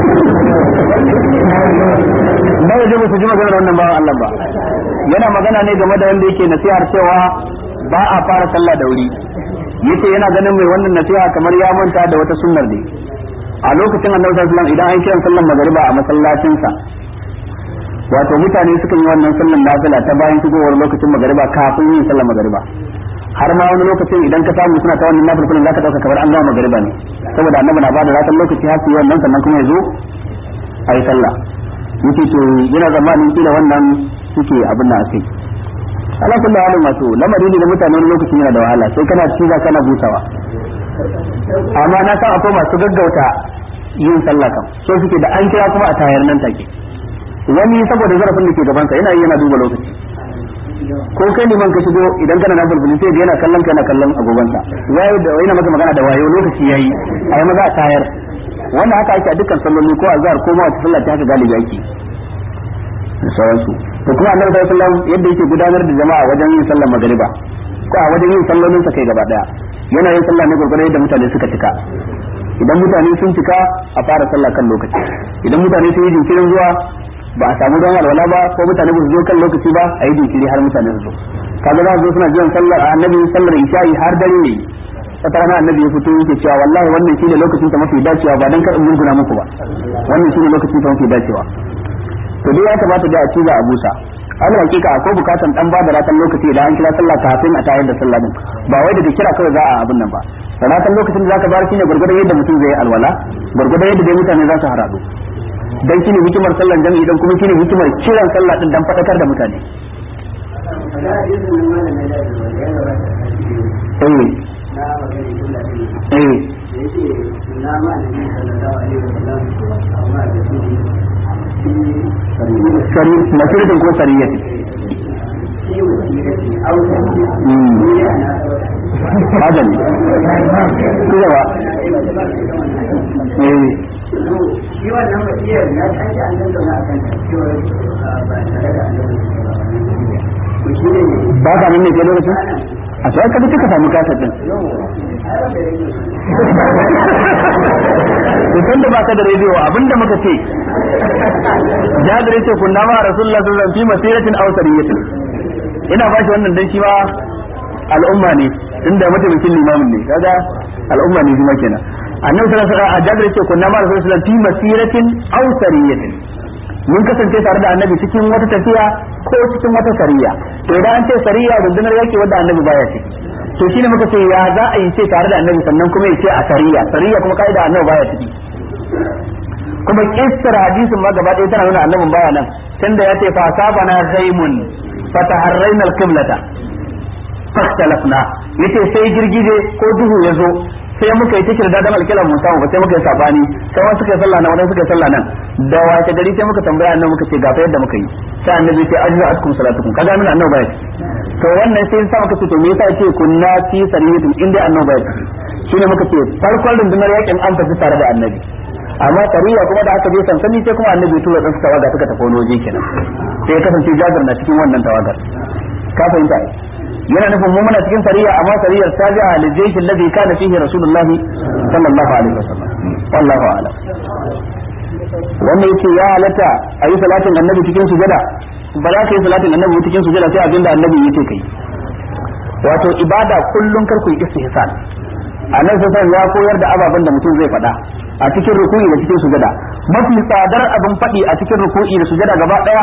Speaker 1: ba ya je su ji maganar wannan bawan Allah ba yana magana ne game da wanda yake nasihar cewa ba a fara sallah da wuri yace yana ganin mai wannan nasiha kamar ya manta da wata sunnar ne a lokacin annabi sallallahu alaihi wasallam idan an kiran sallar magariba a masallacinsa wato mutane suka yi wannan sallar nafila ta bayan shigowar lokacin magariba kafin yin sallar magariba har ma wani lokacin idan ka samu suna ta wannan nafilin zaka dauka kamar an gama magariba ne saboda annabi na bada ratan lokaci har su yi wannan sannan kuma ya zo a yi sallah yake to yana zamanin kila wannan suke abin da akai ala kullu halin wato lamari ne da mutane wani lokacin yana da wahala sai kana ciza kana busawa amma na san akwai masu gaggauta yin sallah kam so suke da an kira kuma a tayar nan take wani saboda zarafin da ke gabansa yana yi yana duba lokaci ko kai liman ka shigo idan kana na bulbuli sai da yana kallon ka yana kallon agogonsa wayo da yana maka magana da wayo lokaci yayi ayi maza a tayar wannan haka ake a dukkan salloli ko azhar ko ma wata sallah ta haka galibi ake da sauransu to kuma annabi sallallahu alaihi wasallam yadda yake gudanar da jama'a wajen yin sallar magariba ko a wajen yin sallolin sa kai gaba daya yana yin sallah ne gurgurai yadda mutane suka cika idan mutane sun cika a fara sallah kan lokaci idan mutane sun yi jinkirin zuwa ba a samu don alwala ba ko mutane ba su zo kan lokaci ba a yi jinkiri har mutane su zo kaga za su zo suna jiran sallar annabi sallar isha'i har dare ne wata rana annabi ya fito yake cewa wallahi wannan shine lokacin ta mafi dacewa ba dan kar in murguna muku ba wannan shine lokacin ta mafi dacewa to dai ya kamata da a ciza a busa Allah hakika akwai bukatan dan ba da ratan lokaci idan an kira sallah kafin a tayar da sallah din ba wai daga kira kawai za a abin nan ba ratan lokacin da zaka bar shine gurgurdan yadda mutum zai alwala gurgurdan yadda dai mutane za su haradu dan shine hikimar sallan jami'i dan kuma shine hikimar kiran sallah din dan fadakar da mutane eh eh masiratin ko sariyatin haka ne ku gaba eh
Speaker 2: shi wannan wasiyar ya tashi an tattauna a kan cewa ba tare da annabi to shi ne
Speaker 1: ba ka nan ne ke lokacin a sai ka duka samu kasar din to tun da baka da rediyo abinda muka ce jabir yace kunna ma rasulullah sallallahu alaihi wasallam fi masiratin aw sariyatin ina ba shi wannan dan shi ma al'umma ne tunda mataimakin limamin ne kaga al'umma ne kuma kenan annabi sallallahu alaihi wasallam a jabir yace kunna ma rasulullah sallallahu alaihi wasallam fi masiratin aw sariyatin mun kasance tare da annabi cikin wata tafiya ko cikin wata sariya to idan an ce sariya rundunar yaki wanda annabi baya ciki to shine muka ce ya za a yi ce tare da annabi sannan kuma ya ce a sariya sariya kuma kaida annabi baya ciki kuma kissar hadisin ma gaba ɗaya tana nuna annabin baya nan tunda ya ce fa sabana zaimun fataharraina alqiblata fastalafna yace sai girgije ko duhu ya zo sai muka yi ta kirda dan alkilan mun samu ba sai muka yi sabani sai wani suka yi sallah nan wani suka yi sallah nan da wace gari sai muka tambaya annabi muka ce ga fa yadda muka yi sai annabi sai ajra atkum salatukum kaga nuna annabi bai to wannan sai sa muka ce to me yasa yace kunna fi sariyatin inda annabi bai shine muka ce farkon rundunar yakin an tafi tare da annabi amma tariya kuma da aka je sansani sai kuma annabi tura dan tawaga suka tafi wani waje kenan sai ya kasance jabir na cikin wannan tawagar ka fahimta yana nufin mu muna cikin sariya amma sariyar tabi'a lil jaysh alladhi kana fihi rasulullahi sallallahu alaihi wasallam wallahu a'lam wannan yace ya halatta a yi salatin annabi cikin sujada ba za ka yi salatin annabi cikin sujada sai abinda annabi yake kai wato ibada kullun kar ku yi istihsan annabi sai ya koyar da ababen da mutum zai faɗa a cikin ruku'i da cikin sujada mafi tsadar abin faɗi a cikin ruku'i da sujada gaba ɗaya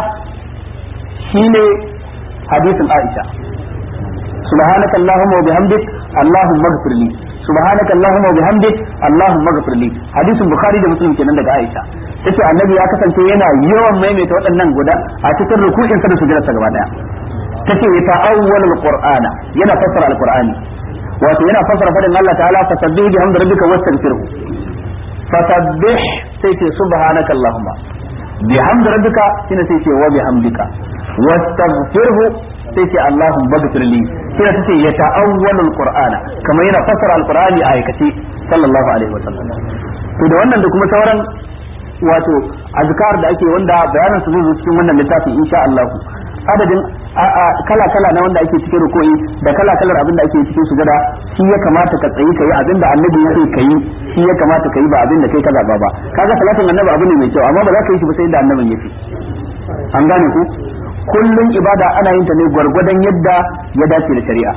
Speaker 1: shine hadisin Aisha subhanaka allahumma wa bihamdik allahumma ighfir li subhanaka allahumma wa bihamdik allahumma ighfir li hadisin bukhari da muslim kenan daga Aisha tace annabi ya kasance yana yawan maimaita waɗannan guda a cikin ruku'in sa da sujudarsa gaba ɗaya tace ya ta'awwal alqur'ana yana fassara alqur'ani wato yana fassara fadin Allah ta'ala fasabbih bihamdi rabbika wastaghfirhu fasabbih sai ce subhanaka allahumma bihamdi rabbika shine sai ce wa bihamdika wastaghfirhu sai ce allahumma ighfir li sai ta ce ya ta'awwalu alqur'ana kamar yana fassara alqur'ani a aikace sallallahu alaihi wasallam to da wannan da kuma sauran wato azkar da ake wanda bayanan su zai zo cikin wannan littafi insha Allah adadin kala kala na wanda ake cikin rukoyi da kala kalar abin da ake cikin sujada shi ya kamata ka tsayi kai abin da annabi ya ce kai shi ya kamata kai ba abin da kai ka zaba ba kaga salatin annabi abu ne mai kyau amma ba za ka yi shi ba sai da annabin ya ce an gane ku kullum ibada ana yin ta ne gwargwadon yadda ya dace da shari'a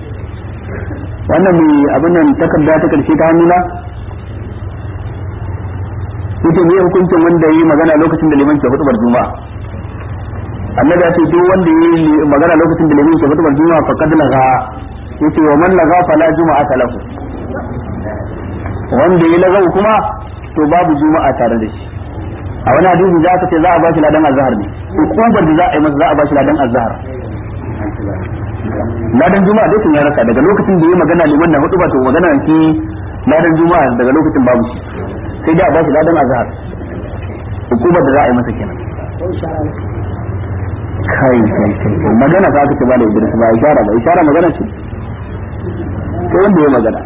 Speaker 1: wannan mai abin nan takarda ta karshe ta hannuna yace me hukuncin wanda yi magana lokacin da liman ke hutubar juma'a annabi ya ce duk wanda yi magana lokacin da liman ke hutubar juma'a faqad laga yace wa man laga fala juma'a lahu wanda yi lagau kuma to babu juma'a tare da shi a wani hadisi za ka ce za a ba shi ladan azhar ne hukumar da za a yi masa za a ba shi ladan azhar ladan juma'a dai sun ya rasa daga lokacin da yi magana liman na hudu ba to magana ki ladan juma'a daga lokacin babu shi sai dai a ba shi ladan azhar hukumar da za a yi masa kenan kai kai kai magana ka ce ba da idris ba ishara ba ishara magana ce ko wanda ya magana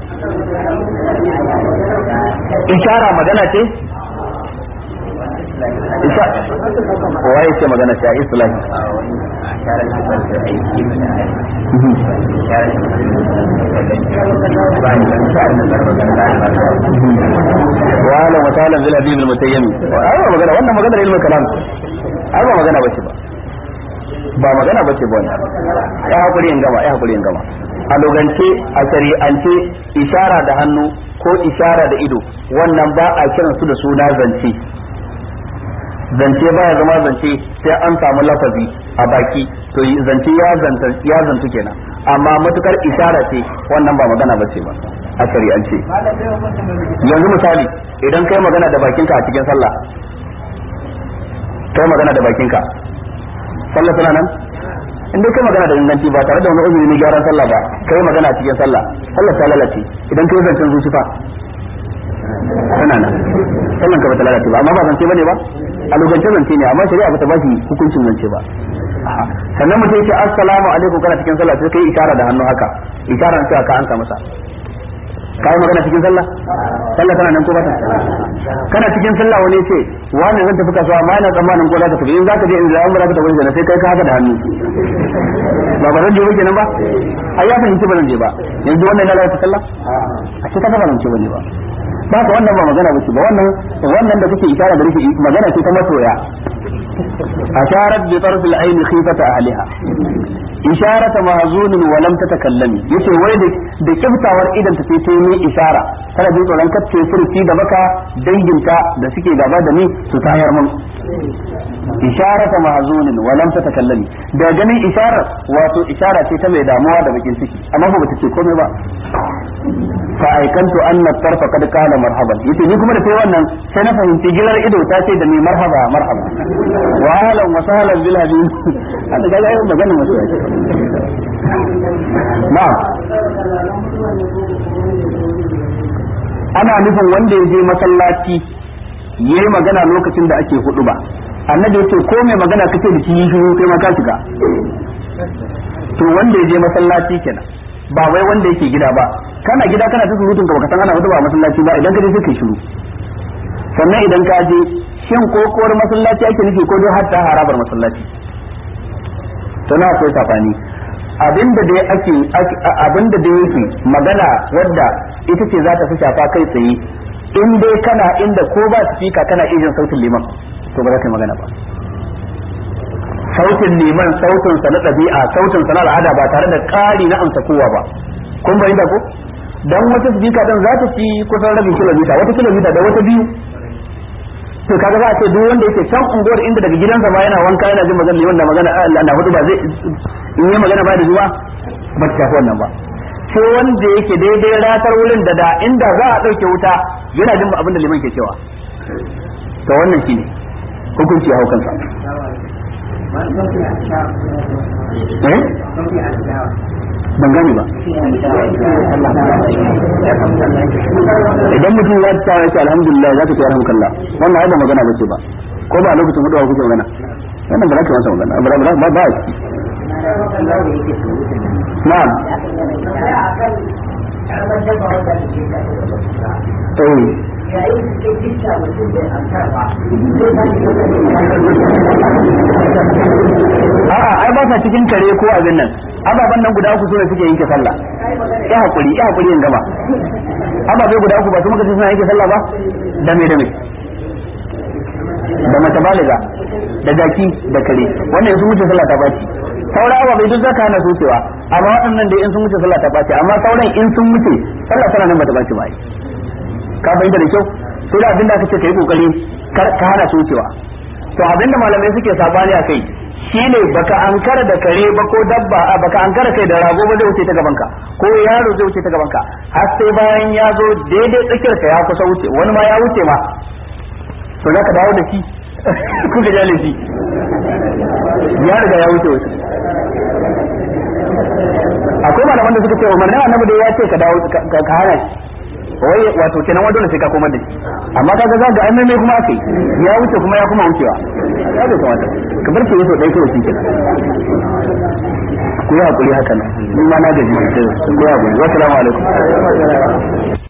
Speaker 1: ishara magana ce waye ce magana ta islahi wala misalan bil hadith al mutayyimi ai magana wannan magana ne ilmin kalam ai ba magana bace ba ba magana bace ba wannan ya hakuri in gama ya hakuri in gama a logance a shari'ance ishara da hannu ko ishara da ido wannan ba a kiransu da suna zance zance baya zama zance sai an samu lafazi a baki to zance ya zanta ya zantu kenan amma matukar isara ce wannan ba magana ba ce ba a shari'ance yanzu misali idan kai magana da bakinka a cikin sallah kai magana da bakinka sallah tana nan in dai kai magana da inganci ba tare da wani uzuri na gyaran sallah ba kai magana a cikin sallah sallah ta lalace idan kai zancen zuci fa tana nan sallan ka bata lalace ba amma ba zance bane ba a lokacin zance ne amma shari'a bata ba shi hukuncin zance ba sannan mutum ce assalamu alaikum kana cikin sallah sai kai isharar da hannu haka isharar cewa ka ansa masa kai magana cikin sallah sallah tana nan ko bata kana cikin sallah wani ce wani zan tafi kasuwa amma ina tsammanin ko za ka tafi in za ka je in da an ba za ka tafi sai kai ka haka da hannu ba ba zan je ba kenan ba ai ya fahimci ba zan je ba yanzu wannan na lalata sallah a ce ka ba zan ce bane ba ba ka wannan ba magana ba ce ba wannan wannan da kake isharar da rike magana ce ta masoya asharat bi tarf al-ayn khifata ahliha isharat mahzun wa lam tatakallami yace wai da da kiftawar idan ta sai ni ishara kana jin tsoron kace furci da baka danginta da suke gaba da ni su tayar mun isharat mahzun wa lam tatakallami da ganin isharar wato ishara ce ta mai damuwa da bakin ciki amma ba ta ce komai ba fa aikantu anna tarfa kad qala marhaban yace ni kuma da sai wannan sai na fahimci gilar ido ta ce da ni marhaba marhaba wa ahlan wa sahlan bil hadin hada ga ga magana musu na'am ana nufin wanda ya je masallaci yayi magana lokacin da ake hudu ba annabi yace ko mai magana kace da shi yi shiru kai ma ka shiga to wanda ya je masallaci kenan ba wai wanda yake gida ba kana gida kana ta surutun ka baka san ana hudu ba masallaci ba idan ka je sai kai shiru sannan idan ka je shin kokowar masallaci ake nufi ko dai hatta harabar masallaci to na akwai safani abinda da ake abinda da yake magana wadda ita ce za ta fi shafa kai tsaye in dai kana inda ko ba speaker kana iya jin sautin liman to ba za ka yi magana ba sautin liman sautin sa na ɗabi'a sautin sa na al'ada ba tare da ƙari na amsa kowa ba kun bayyana ko dan wata speaker din za ta ci kusan rabin kilomita wata kilomita da wata biyu to kaga za a ce duk wanda yake can unguwar inda daga gidansa ma yana wanka yana jin magana liman da magana Allah na hudu ba zai in yi magana ba da zuwa ba ta shafi wannan ba sai wanda yake daidai ratar wurin da da inda za a ɗauke wuta yana jin abin da liman ke cewa to wannan shine hukunci hau kansa eh ban gane ba idan mutum ya ta ya ce alhamdulillah za ka ce alhamdulillah wannan ai ba magana ba ce ba ko ba lokacin hudu kuke magana wannan ba za ka masa magana ba ba ba ba na'am eh a'a ai ba sa cikin kare ko abin nan ababan nan guda uku sune suke yanke sallah ya hakuri ya hakuri in gaba ababe guda uku ba su muka ce suna yanke sallah ba da me da me da mace baliga da jaki da kare wannan sun wuce sallah ta baci sauran ababe duk zaka hana su cewa amma waɗannan da in sun wuce sallah ta baci amma sauran in sun wuce sallah tana nan bata baci ba ai ka fahimta da kyau sai da abinda aka ce kai kokari ka hana su cewa to abinda malamai suke sabani a kai shine baka ankara da kare ba ko dabba a baka ankara kai da rago ba zai wuce ta gabanka ko yaro zai wuce ta gabanka har sai bayan ya zo daidai tsakiyar ka ya kusa wuce wani ma ya wuce ma to zaka dawo da shi kuka jale shi ya riga ya wuce wasu akwai malaman da suka ce umarnin annabi da ya ce ka dawo ka hana shi wai wato kenan wa dole sai ka komar da shi amma kaga za ga ai kuma akai ya wuce kuma ya kuma wucewa ya da kamata ka bar ke yaso dai kawai shi kenan ku yi hakuri haka nan ni ma na gaji ku yi hakuri wassalamu alaikum